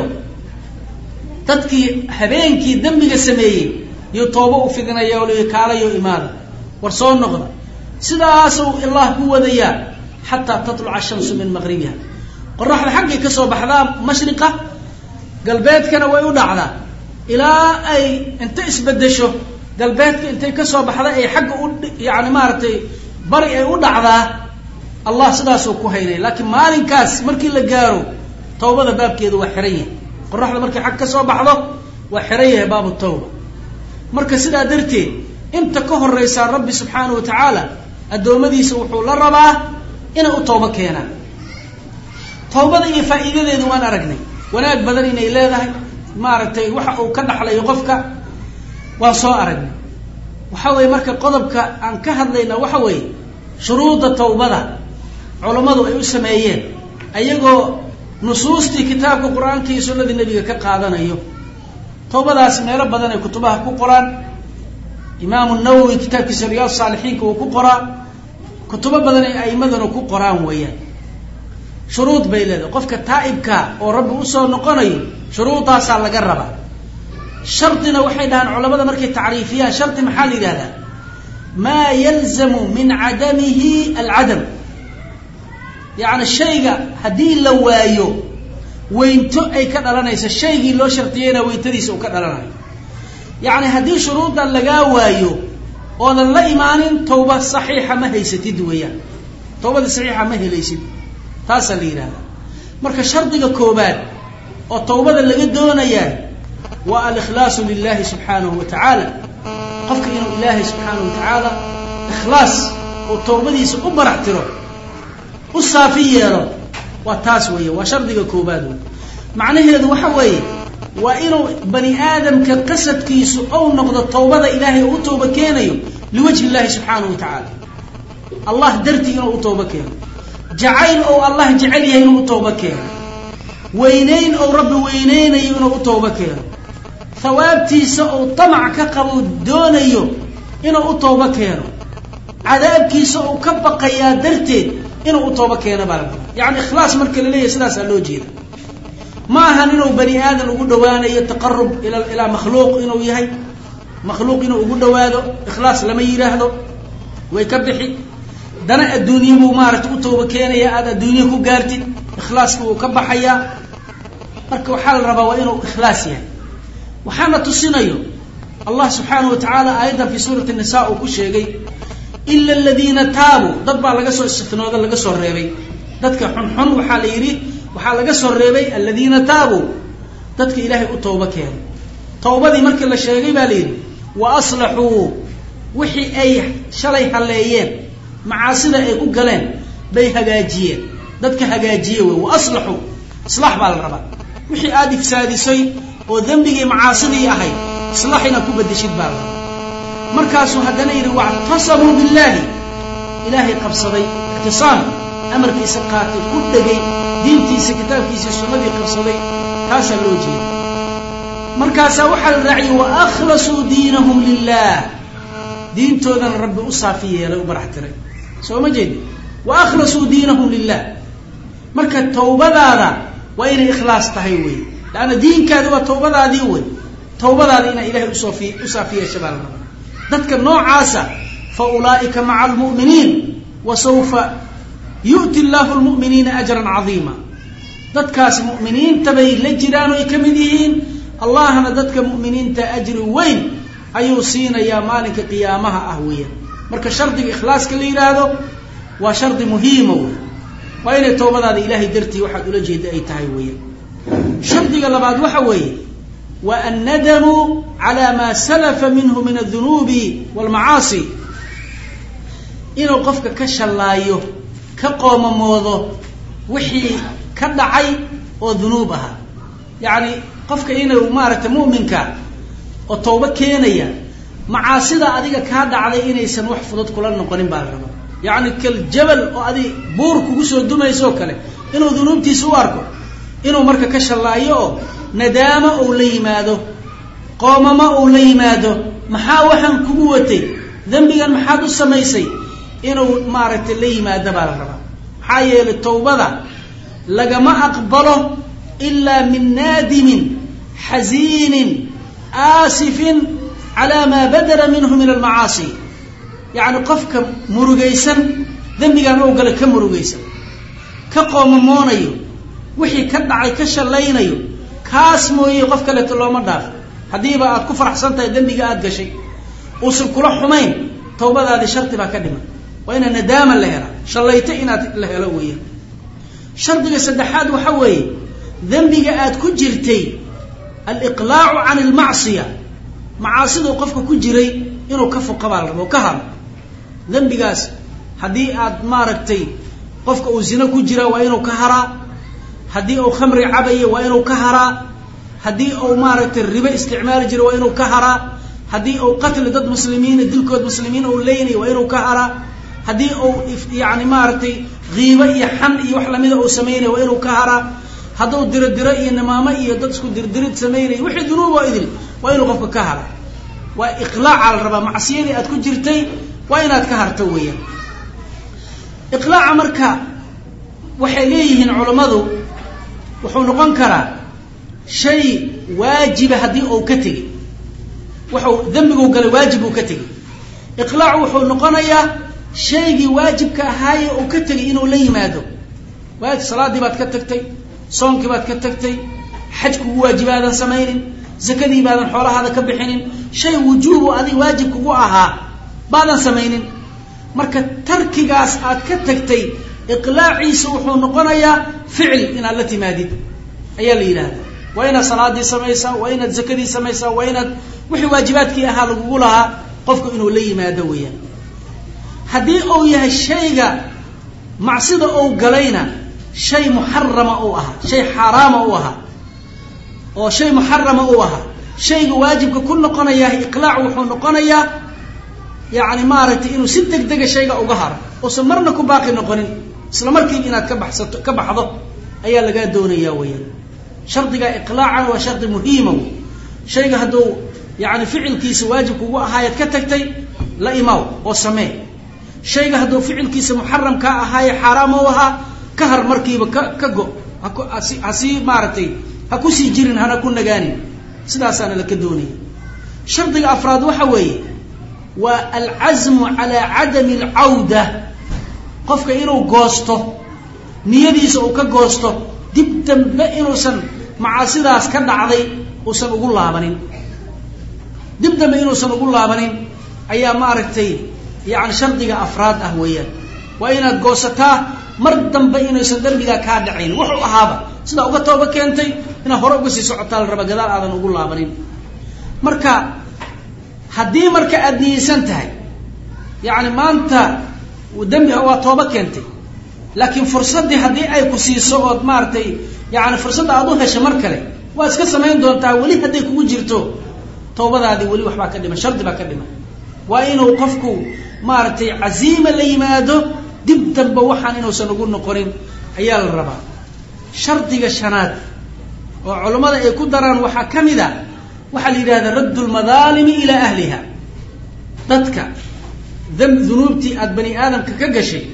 dadkii habeenkii dembiga sameeyey iyo toobo u fidinaya o le kaalayo imaada war soo noqda sidaasuu allah ku wadayaa xataa tatluca ashamsu min maqribiha qoraxda xaggay ka soo baxdaa mashriqa galbeedkana way u dhacdaa ilaa ay inta isbedesho galbeedka intay ka soo baxda ay xagga u yani maaragtay bari ay u dhacdaa allah sidaasuu ku haynaya laakiin maalinkaas markii la gaaro tawbada baabkeedu waa xiran yahay qoraxda markay xag ka soo baxdo waa xiran yahay baabu tawba marka sidaa darteed inta ka horeysaa rabbi subxaanahu wa tacaala addoommadiisa wuxuu la rabaa inay u toobo keenaan tawbada iyo faa'iidadeedu waan aragnay wanaag badan inay leedahay maaragtay waxa uu ka dhaxlayo qofka waan soo aragnay waxa weeye marka qodobka aan ka hadlayna waxa weeye shuruudda tawbada culammadu ay u sameeyeen ayagoo nusuustii kitaabka qur-aanka iyo sunnadii nebiga ka qaadanayo tawbadaas meelo badan ay kutubaha ku qoraan imaamu nawowi kitaabkiisa riyaad saalixiinka uu ku qoraa kutubo badan ay a'imaduna ku qoraan weeyaan shuruud bay leedahay qofka taa'ibka oo rabbi usoo noqonayo shuruudaasaa laga rabaa shardina waxay dhahaan culamada markay tacriifiyaan shardi maxaa la yidhahdaa maa yalzamu min cadamihi alcadam yacni shayga haddii la waayo weynto ay ka dhalanayso shaygii loo shardiyeyna weyntadiisa uu ka dhalanayo yacni haddii shuruuddan lagaa waayo oodan la imaanin tawba saxiixa ma haysatid weeyaan tawbada saxiixa ma helaysid taasaa la yidhahdaa marka shardiga koobaad oo tawbada laga doonayaa waa alikhlaasu lilahi subxaanahu wa tacaala qofka inuu ilaahay subxaanahu wa tacaala ikhlaas oo tawbadiisa u barax tiro u saafi yeelo waa taas weeye waa shardiga koobaad wey macnaheedu waxa weeye waa inuu bani aadamka qasadkiisu ou noqdo tawbada ilaahay oo u tooba keenayo liwajhi illahi subxaanahu wa tacaala allah dartii inuu u tooba keeno jacayl ou allah jecel yahay inuu u tooba keeno weynayn ou rabbi weyneynayo inuu u tooba keeno hawaabtiisa ou tamac ka qabo doonayo inuu u tooba keeno cadaabkiisa ou ka baqayaa darteed inuu u tooba keeno baa la rabaa yacni ikhlaas marka la leeyahay sidaasaa loo jeeda ma ahan inuu bani aadan ugu dhawaanayo taqarub ila ilaa makhluuq inuu yahay makhluuq inuu ugu dhawaado ikhlaas lama yidhaahdo way ka bixi dana adduunye buu maaragtay u tooba keenaya aada adduunye ku gaartid ikhlaaska wuu ka baxayaa marka waxaa la rabaa waa inuu ikhlaas yahay waxaana tusinayo allah subxaanahu wa tacaala aayaddan fii suurati nisa uu ku sheegay ila aladiina taabuu dad baa laga soo istinooda laga soo reebay dadka xunxun waxaa la yidhi waxaa laga soo reebay aladiina taabuu dadka ilaahay u tooba keenay tawbadii markii la sheegay baa la yidhi wa aslaxuu wixii ay shalay halleeyeen macaasida ay ku galeen bay hagaajiyeen dadka hagaajiye wey wa aslaxuu islaax baa la rabaa wixii aada ifsaadisay oo dembigii macaasidii ahayd islaax inaad ku bedeshid baa la rabaa markaasuu haddana yidhi wactasamuu billaahi ilaahay qabsaday ictisaam amarkiisa qaatay ku dhegay diintiisa kitaabkiisa sunnadii qabsaday taasaa loo jeeda markaasaa waxaa la raaciyey wa akhlasuu diinahum lilah diintoodana rabbi u saafi yeelay u barax tiray soo ma jeedi wa akhlasuu diinahum lilah marka tawbadaada waa inay ikhlaas tahay wey leanna diinkaadi waa tawbadaadii wey tawbadaada inaa ilahay usoofi u saafi yeesha baa la rabaa dadka noocaasa fa ulaa'ika maca almu'miniin wa sawfa yu'ti allahu lmu'miniina ajran cadiima dadkaas mu'miniinta bay la jiraan oy ka mid yihiin allahna dadka mu'miniinta ajri weyn ayuu siinayaa maalinka qiyaamaha ah weeyaan marka shardiga ikhlaaska la yidhaahdo waa shardi muhiima wey waa inay tawbadaada ilaahay dartii waxaad ula jeeda ay tahay weeyaan shardiga labaad waxa weeye wa annadamu cala maa salafa minhu min adunuubi walmacaasi inuu qofka ka shallaayo ka qoomamoodo wixii ka dhacay oo dunuub ahaa yacni qofka inuu maaragtay mu'minka oo tawbo keenaya macaasida adiga kaa dhacday inaysan wax fudud kula noqonin baa la rabaa yacni kal jabal oo adi buur kugu soo dumaysoo kale inuu dunuubtiisa u arko inuu marka ka shallaayo oo nadaamo ou la yimaado qoomamo ou la yimaado maxaa waxaan kugu watay dembigan maxaad u samaysay inuu maaragtay la yimaado baa la rabaa maxaa yeelay tawbada lagama aqbalo ilaa min naadimin xasiinin aasifin calaa maa badara minhu min almacaasi yacni qofka murugaysan dembigan ou gala ka murugaysan ka qoomamoonayo wixii ka dhacay ka shallaynayo kaas mooye qof kaleeto looma dhaafo haddiiba aad ku faraxsan tahay dembiga aada gashay uusan kula xumayn tawbadaadii shardi baa ka dhiman waa inaa nadaama la helaa shallayto inaad la helo weeyaan shardiga saddexaad waxa weeye dembiga aad ku jirtay aliqlaacu can almacsiya macaasiduu qofka ku jiray inuu ka foqa baa la rabo ka haro dembigaas haddii aad maaragtay qofka uu zino ku jira waa inuu ka haraa haddii uu khamri cabaya waa inuu ka haraa haddii uu maaragtay ribo isticmaali jira waa inuu ka haraa haddii uu qatli dad muslimiina dilkood muslimiin uu leynaya waa inuu ka haraa haddii uu yani maaragtay kiibo iyo xan iyo wax lamida uu samaynaya waa inuu ka haraa hadduu diro diro iyo nimaamo iyo dad isku dirdirid samaynaya wixii dunuub oo idil waa inuu qofka ka hara waa iqlaaca la rabaa macsiyadii aad ku jirtay waa inaad ka harto weeyaan iqlaaca marka waxay leeyihiin culammadu wuxuu noqon karaa shay waajiba haddii uu ka tegey wuxuu dembiguu galay waajib uu ka tegey iqlaacu wuxuu noqonayaa shaygii waajibka ahaaye uu ka tegay inuu la yimaado waaj salaaddii baad ka tagtay soonkii baad ka tagtay xaj kugu waajibaadan samaynin zakadii baadan xoolahaada ka bixinin shay wujuubu adig waajib kugu ahaa baadan samaynin marka tarkigaas aad ka tagtay iqlaaciisa wuxuu noqonayaa ficil inaad la timaadid ayaa la yidhaahdaa waa inaad salaadii samaysaa waa inaad zakadii samaysaa waa inaad wixii waajibaadkii ahaa lagugu lahaa qofku inuu la yimaado weeyaan haddii uu yahay shayga macsida ou galayna shay muxarama uu ahaa shay xaaraama u ahaa oo shay muxarama uu ahaa shayga waajibka ku noqonayaa iqlaac wuxuu noqonayaa yani maaragtay inuu si deg dega shayga uga haro uusan marna ku baaqi noqonin isla markiiba inaad ka baxsato ka baxdo ayaa lagaa doonaya weyaan shardiga iqlaacana waa shardi muhiima wey shayga hadduu yani ficilkiisa waajib kugu ahaayaad ka tagtay la imaw oo samee shayga hadduu ficilkiisa muxaramkaa ahaaye xaaraam u ahaa ka har markiiba ka ka go hasii maaragtay ha kusii jirin hana ku nagaanin sidaasaana laka doonaya shardiga afraad waxa weeye waa alcasmu calaa cadami alcawda qofka inuu goosto niyadiisa uu ka goosto dib dambe inuusan macaasidaas ka dhacday uusan ugu laabanin dib dambe inuusan ugu laabanin ayaa maaragtay yani shardiga afraad ah weeyaan waa inaad goosataa mar dambe inaysan dembigaa kaa dhacayn wuxuu ahaaba sidaa uga tooba keentay inaad hore uga sii socotaa la raba gadaal aadan ugu laabanin marka haddii marka aada niyeysan tahay yacni maanta dembi waa tooba keentay laakiin fursaddii haddii ay ku siiso ood maaragtay yani fursadda aad u hesha mar kale waa iska samayn doontaa weli hadday kugu jirto tawbadaadii weli waxbaa ka dhiman shardi baa ka dhiman waa inuu qofku maaragtay caziima la yimaado dib dambe waxaan inuusan ugu noqonin ayaa la rabaa shardiga shanaad oo culammada ay ku daraan waxaa ka mid a waxaa la yidhahda radd lmadaalimi ilaa ahliha dadka dunuubtii aada bani aadamka ka gashay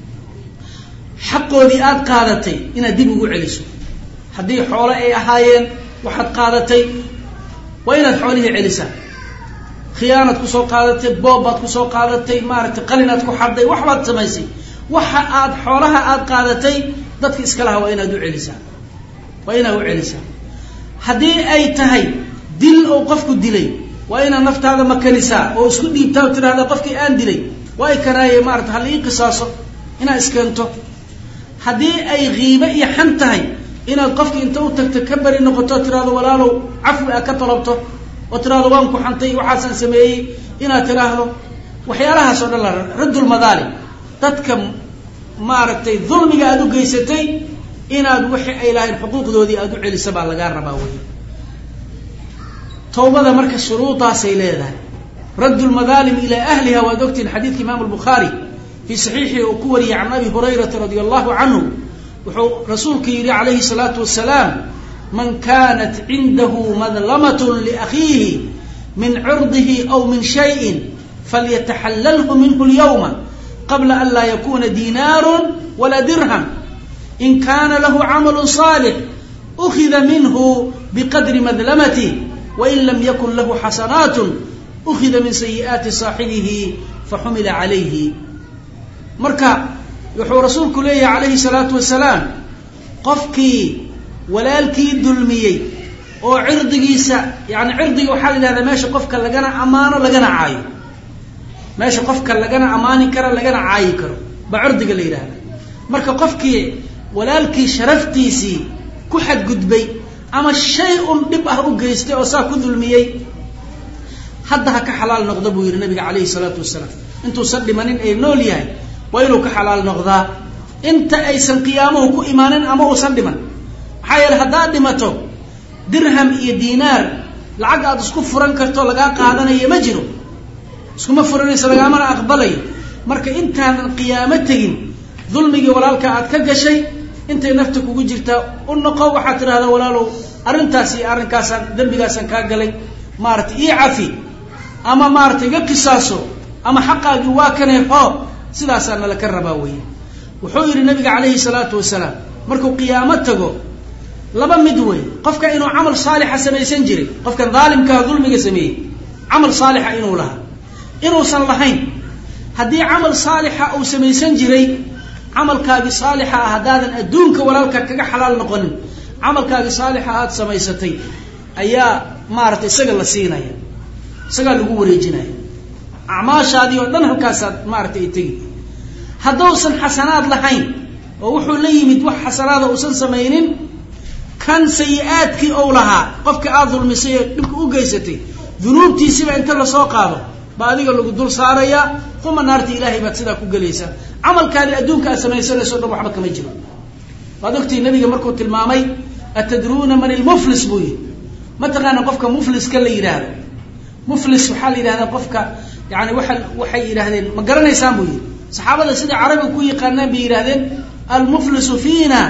xaqoodii aada qaadatay inaad dib ugu celiso haddii xoole ay ahaayeen waxaad qaadatay waa inaad xoolihii celisaa khiyaanaad kusoo qaadatay boobbaad kusoo qaadatay maaragtay qalinaad ku xadday waxbaad samaysay waxa aad xoolaha aada qaadatay dadka iska laha waa inaad u celisaa waa inaad u celisaa haddii ay tahay dil oo qofku dilay waa inaad naftaada makanisaa oo isku dhiibtaa oo tidhahda qofkii aan dilay waa y kanaaye maarata hala ii qisaaso inaad iskeento haddii ay kiibe iyo xan tahay inaad qofki inta u tagto ka beri noqoto o tidhahdo walaalow cafwi a ka talabto oo tidhahdo waan ku xantay waxaasaan sameeyey inaad tidhaahdo waxyaalahaas oo dhan la raddulmadaalim dadka maaragtay dulmiga aada u geysatay inaad wixii ay lahayn xuquuqdoodii aada u celisa baa lagaa rabaa wey tawbada marka shuruudaasay leedahay radd lmadaalim ilaa ahliha waad ogtihin xadiidka imaamu lbukhaari fii saxiixii uu ku wariyey can abi hurayrata radia allahu canhu wuxuu rasuulku yidhi calayhi salaatu wasalaam man kanat cindahu madlamat liakhiihi min cirdihi aw min shayin falyataxallalhu minhu lyawma qabla an laa yakuna dinaaru walaa dirham in kana lahu camalu صaalix ukida minhu biqadri madlamatih wain lam yakun lahu xasanaat ukida min sayi'aati saaxibihi faxumila calayhi marka wuxuu rasuulku leeyahay calayhi salaatu wasalaam qofkii walaalkii dulmiyey oo cirdigiisa yani cirdiga waxaa la yidhahdaa meesha qofka lagana ammaano lagana caayo meesha qofka lagana ammaani karo lagana caayi karo baa cirdiga la yidhahda marka qofkii walaalkii sharaftiisii ku xadgudbay ama shay un dhib ah u geystay oo saa ku dulmiyey hadda ha ka xalaal noqda buu yidhi nabiga calayhi salaatu wasalaam intuusan dhimanin ee nool yahay waa inuu ka xalaal noqdaa inta aysan qiyaamuhu ku imaanin ama uusan dhiman maxaa yeele haddaad dhimato dirham iyo diinaar lacag aada isku furan karto lagaa qaadanayo ma jiro iskuma furanaysa lagaamana aqbalayo marka intaanan qiyaamo tegin dulmigii walaalka aad ka gashay intay nafta kugu jirtaa u noqo waxaad tidhahdaa walaalow arrintaas iyo arrinkaasaan dembigaasaan kaa galay maarata ii cafi ama maarata iga qisaaso ama xaqaagii waa kanee hoo sidaasaa nala ka rabaa weeye wuxuu yidhi nabiga calayhi salaatu wasalaam markuu qiyaamo tago laba mid wey qofka inuu camal saalixa samaysan jiray qofkan daalimkaha dulmiga sameeyey camal saalixa inuu lahaa inuusan lahayn haddii camal saalixa uu samaysan jiray camalkaagii saalixa ah haddaadan adduunka walaalka kaga xalaal noqonin camalkaagii saalixa aada samaysatay ayaa maarata isaga la siinaya isagaa lagu wareejinaya acmaashaadii oo dhan halkaasaad maarata ay tegi hadduusan xasanaad lahayn oo wuxuu la yimid wax xasanaada uusan samaynin kan sayi-aadkii ou lahaa qofka aada dulmisay ee dhibka u geysatay dunuubtiisiba inta lasoo qaado ba adiga lagu dul saarayaa uma naarta ilaahay baad sidaa ku gelaysaa camalkaadi adduunka aad samaysanayso o dhan waxba kama jiro waad ogtihi nabiga markuu tilmaamay atadruuna man ilmuflis buu yihi mataqaana qofka mufliska la yidhaahdo muflis waxaa la yidhahdaa qofka yani waa waxay yidhahdeen ma garanaysaan buu yihi saxaabada sida carabiga ku yaqaanaan bay yidhahdeen almuflisu fiina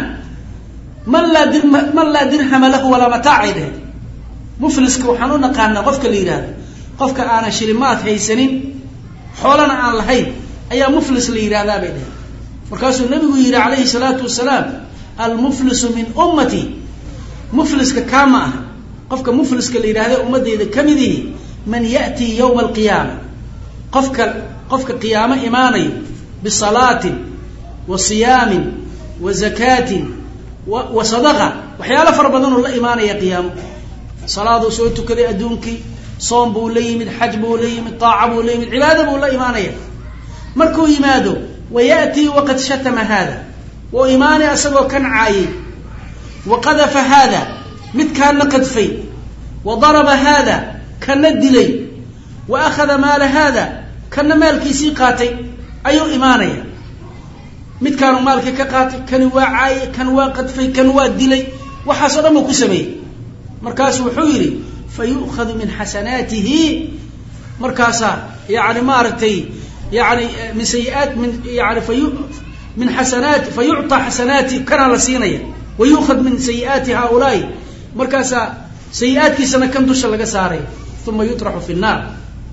man laa dir man laa dirhama lahu walaa mataacay dheheen mufliska waxaan u naqaanaa qofka la yidhahdo qofka aanan shilimaad haysanin xoolana aan lahayn ayaa muflis la yidhahdaa bay dheheen markaasuu nabigu yidhi calayhi salaatu wasalaam almuflisu min ummati mufliska kaa ma aha qofka mufliska la yidhahda ummadeyda ka mid ihi man ya'tii yowma alqiyaama qofka qofka qiyaamo imaanayo bisalaatin wa siyaamin wa zakaatin wa wa sadaqa waxyaalo fara badanoo la imaanaya qiyaamo salaaduu soo tukaday adduunkii soom buu la yimid xaj buu la yimid taaca buu la yimid cibaado buu la imaanaya markuu yimaado wa ya'tii waqad shatama haada wuu imaanaya isagoo kan caayay wa qadafa haada midkaana qadfay wa daraba haada kana dilay wa akhada maala haada kana maalkiisii qaatay ayuu imaanaya midkaanu maalkii ka qaatay kani waa caayay kan waa qadfay kan waa dilay waxaasoo dhan buu ku sameeyey markaasu wuxuu yidhi fa yu'khadu min xasanaatihi markaasaa yani maaragtay yani min sayiaat min yani fayu min xasanaati fa yucطaa xasanaati kanaa la siinaya wa yu'khad min sayi'aati haaulaai markaasaa sayi-aadkiisana kan dusha laga saaraya uma yutraxu fi nnaar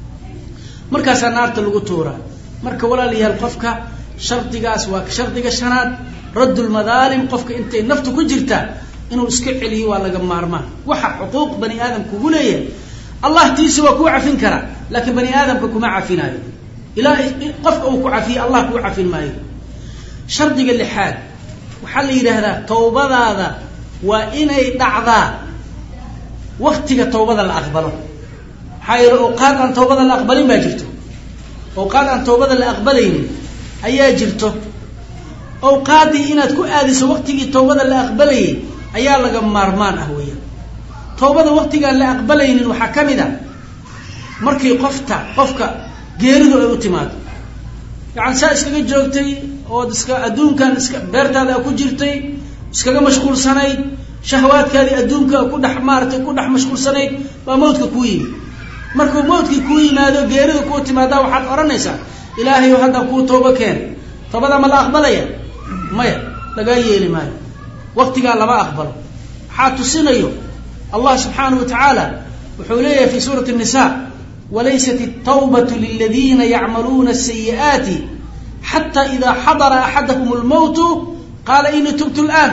markaasaa naarta lagu tuuraa marka walaalayaal qofka shardigaas waa shardiga shanaad radd lmadaalim qofka intay naftu ku jirta inuu iska celiyo waa laga maarmaan waxa xuquuq bani aadam kugu leeyahay allah tiisa waa kuu cafin karaa laakiin bani aadamka kuma cafinaayo ilaa qofka uu ku cafiye allah kuu cafin maayo shardiga lixaad waxaa la yidhaahdaa tawbadaada waa inay dhacdaa waktiga tawbada la aqbalo maxaa yeele awqaad aan tawbada la aqbalin baa jirto awqaad aan tawbada la aqbalaynin ayaa jirto awqaaddii inaad ku aadiso waktigii tawbada la aqbalayay ayaa laga maarmaan ah weeyaan tawbada waktigaan la aqbalaynin waxaa ka mid a markii qofta qofka geeridu ay u timaado yacani saa iskaga joogtay ood iska adduunkan iska beertaada ku jirtay iskaga mashquulsanayd shahwaadkaadii adduunka ku dhex maaratay ku dhex mashquulsanayd baa mawdka kuu yimi markuu mawdkii kuu yimaado geeridu kuu timaadaa waxaad odhanaysaa ilaahayow haddaan kuu toobo keen toobadaa ma la aqbalaya maya lagaa yeeli maayo waktigaa lama aqbalo waxaa tusinayo allah subxaanahu wa tacaala wuxuu leeyahay fi suurati الnisa walaysat الtawbaة liladiina yacmaluuna الsayi'aati xata ida xadara axadahm اlmowtu qaala inii tubtu اlآn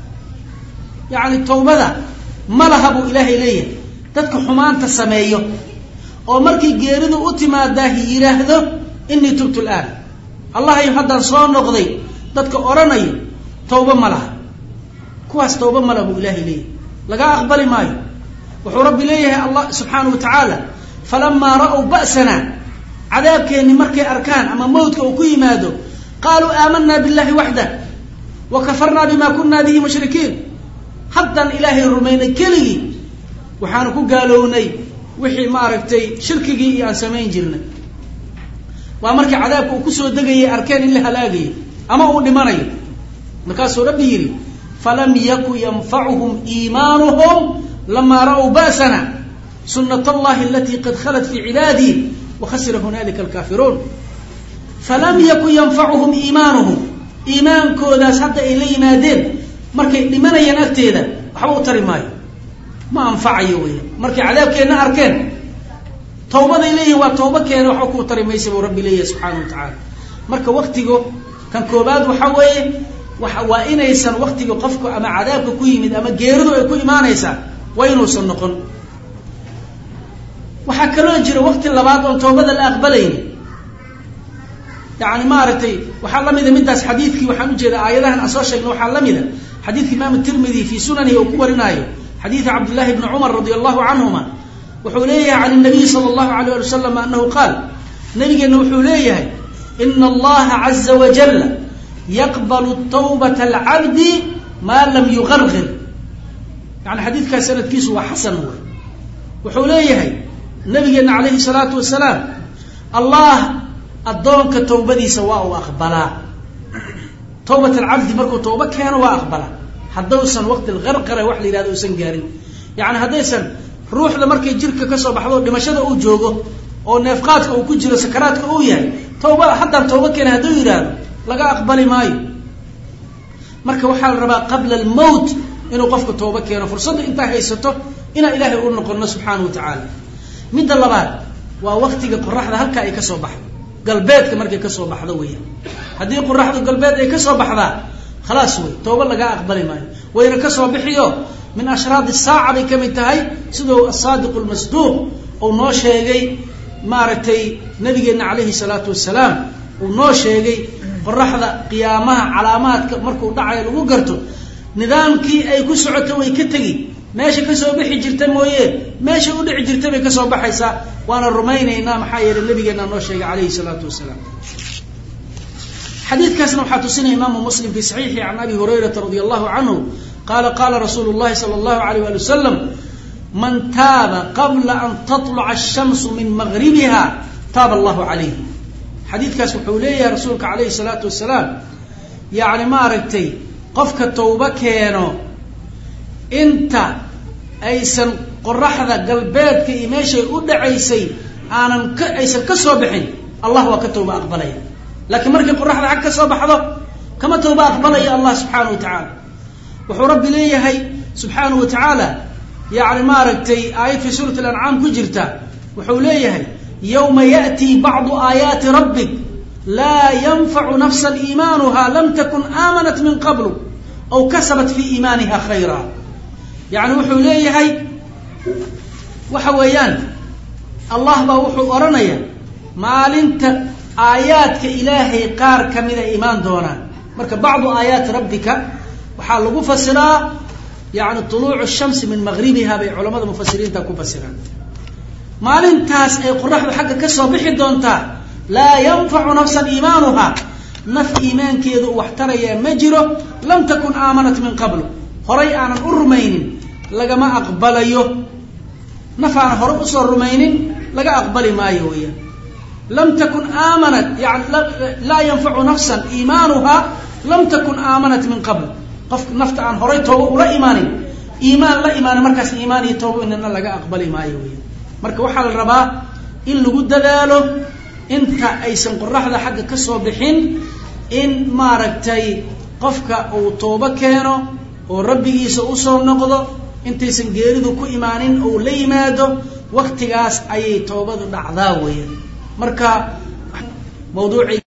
yacni tawbada ma laha buu ilaahay leeyahay dadka xumaanta sameeyo oo markii geeridu u timaadaahi yidhaahdo inii tubtu اlآn allahayo haddaan soo noqday dadka odhanayo tawba ma laha kuwaas tawba ma laha buu ilaahay leeyahay laga aqbali maayo wuxuu rabbi leeyahay allah subxaanahu wa tacaala falamaa ra'w ba'sana cadaabkeenni markay arkaan ama mawdka uu ku yimaado qaaluu aamanaa billahi waxdah wa kafarnaa bima kunaa bihi mushrikiin haddaan ilaahay rumaynay keligii waxaanu ku gaalownay wixii maaragtay shirkigii iyo aan samayn jirnay waa markii cadaabka uu kusoo degayay arkeen in la halaagayo ama uu dhimanayo markaasuu rabbi yidhi falam yaku yanfacuhum iimaanuhum lamaa ra'w ba'sana sunat allahi alatii qad khalat fii cibaadii wakhasira hunalika alkaafiruun falam yakun yanfacuhum iimaanuhum iimaankoodaas hadda ay la yimaadeen markay dhimanayaan agteeda waxba u tari maayo ma anfacayo weya markay cadaabkeenna arkeen tawbaday leeyihin waa tawba keena waxba kuu tari maysa buu rabbi leeyahay subxaana wa tacaala marka waktigu kan koobaad waxa weeye waa inaysan waktiga qofku ama cadaabka ku yimid ama geeridu ay ku imaanaysaa waa inuusan noqon waxaa kaloo jira wakti labaad oon toobada la aqbalayni yani maaragtay waxaa lamida midaas xadiidkii waxaan ujeeda aayadahan aan soo sheegna waxaa lamida xadiidka imaam tirmidi fii sunanihi uu ku warinaayo xadiida cabdillahi bni cumar radi allahu canhuma wuxuu leeyahay can nabiy sala allahu alayh ali wasalam anahu qaal nabigeenna wuxuu leeyahay ina allaha caza wajala yaqbalu tawbata alcabdi maa lam yuqarqir yani xadiidkaas sanadkiisu waa xasan wey wuxuu leeyahay nabigeena calayhi salaatu wasalaam allah addoonka tawbadiisa waa uu aqbalaa tawbat alcabdi markuu tawba keeno waa aqbalaa haddausan waqti alqarqara wax la yihahdo usan gaarin yani haddaysan ruuxda markay jirka kasoo baxdo dhimashada uu joogo oo neefqaadka uu ku jiro sakaraadka uu yahay tawba haddaan tawba keena hadduu yidhaahdo laga aqbali maayo marka waxaa la rabaa qabla almowt inuu qofku tawba keeno fursadda intaa haysato inaan ilaahay u noqono subxaana wa tacaala midda labaad waa waktiga qoraxda halkaa ay kasoo baxdo galbeedka markay kasoo baxdo weeyaan haddii qoraxdu galbeed ay kasoo baxdaa khalaas wey tooba lagaa aqbali maayo wayna kasoo bixiyo min ashraad saaca bay ka mid tahay siduu asaadiq lmasduuq uu noo sheegay maaragtay nabigeenna calayhi salaatu wasalaam uu noo sheegay qoraxda qiyaamaha calaamaadka markuu dhacayo lagu garto nidaamkii ay ku socoto way ka tegi meesha kasoo bixi jirta mooye meesha u dhici jirta bay kasoo baxaysaa waana rumaynaynaa maxaa yeelay nabigeena noo sheegay calayhi salaatu wasalaam xadiidkaasna waxaa tusinaya imaamu muslim fi saxiixi can abi hurayrata radi allahu canhu qaala qaala rasuulu llahi sala allahu alayh wali wasalam man taaba qabla an tatluca ashamsu min magribiha taaba allahu calayh xadiidkaas wuxuu leeyahay rasuulka calayhi salaatu wasalaam yacni maaragtay qofka tawbo keeno inta aysan qoraxda galbeedka iyo meeshay u dhacaysay aanan ka aysan ka soo bixin allah waa ka tawba aqbalaya laakiin markay qoraxda xag ka soo baxdo kama tawba aqbalaya allah subxaanahu wa tacaala wuxuu rabbi leeyahay subxaanahu wa tacaala yacni maaragtay aayad fii suurati alancaam ku jirta wuxuu leeyahay yowma ya'tii bacdu aayaati rabbik laa yanfacu nafsa iimaanuha lam takun aamanat min qablu aw kasabat fii iimaaniha khayra yacni wuxuu leeyahay waxa weeyaan allah baa wuxuu odhanaya maalinta aayaadka ilaahay qaar kamida imaan doonaan marka bacdu aayaati rabbika waxaa lagu fasiraa yani tuluucu shamsi min magribiha bay culamada mufasiriinta ku fasiraan maalintaas ay qoraxdu xagga ka soo bixi doontaa laa yanfacu nafsan iimaanuha naf iimaankeedu u wax tarayaa ma jiro lam takun aamanat min qablu horay aanan u rumaynin lagama aqbalayo naf aanan hore usoo rumaynin laga aqbali maayo weyaan lam takun aamanat yani laa yanfacu nafsan iimaanuha lam takun aamanat min qabl qof nafta aan horay tooba ula imaanin iimaan la imaanin markaas iimaan iyo tooba inana laga aqbali maayo weyaan marka waxaa la rabaa in lagu dadaalo inta aysan qoraxda xagga ka soo bixin in maaragtay qofka uu toobo keeno oo rabbigiisa usoo noqdo intaysan geeridu ku imaanin ou la yimaado waktigaas ayay toobadu dhacdaa weeyaan marka mawduucii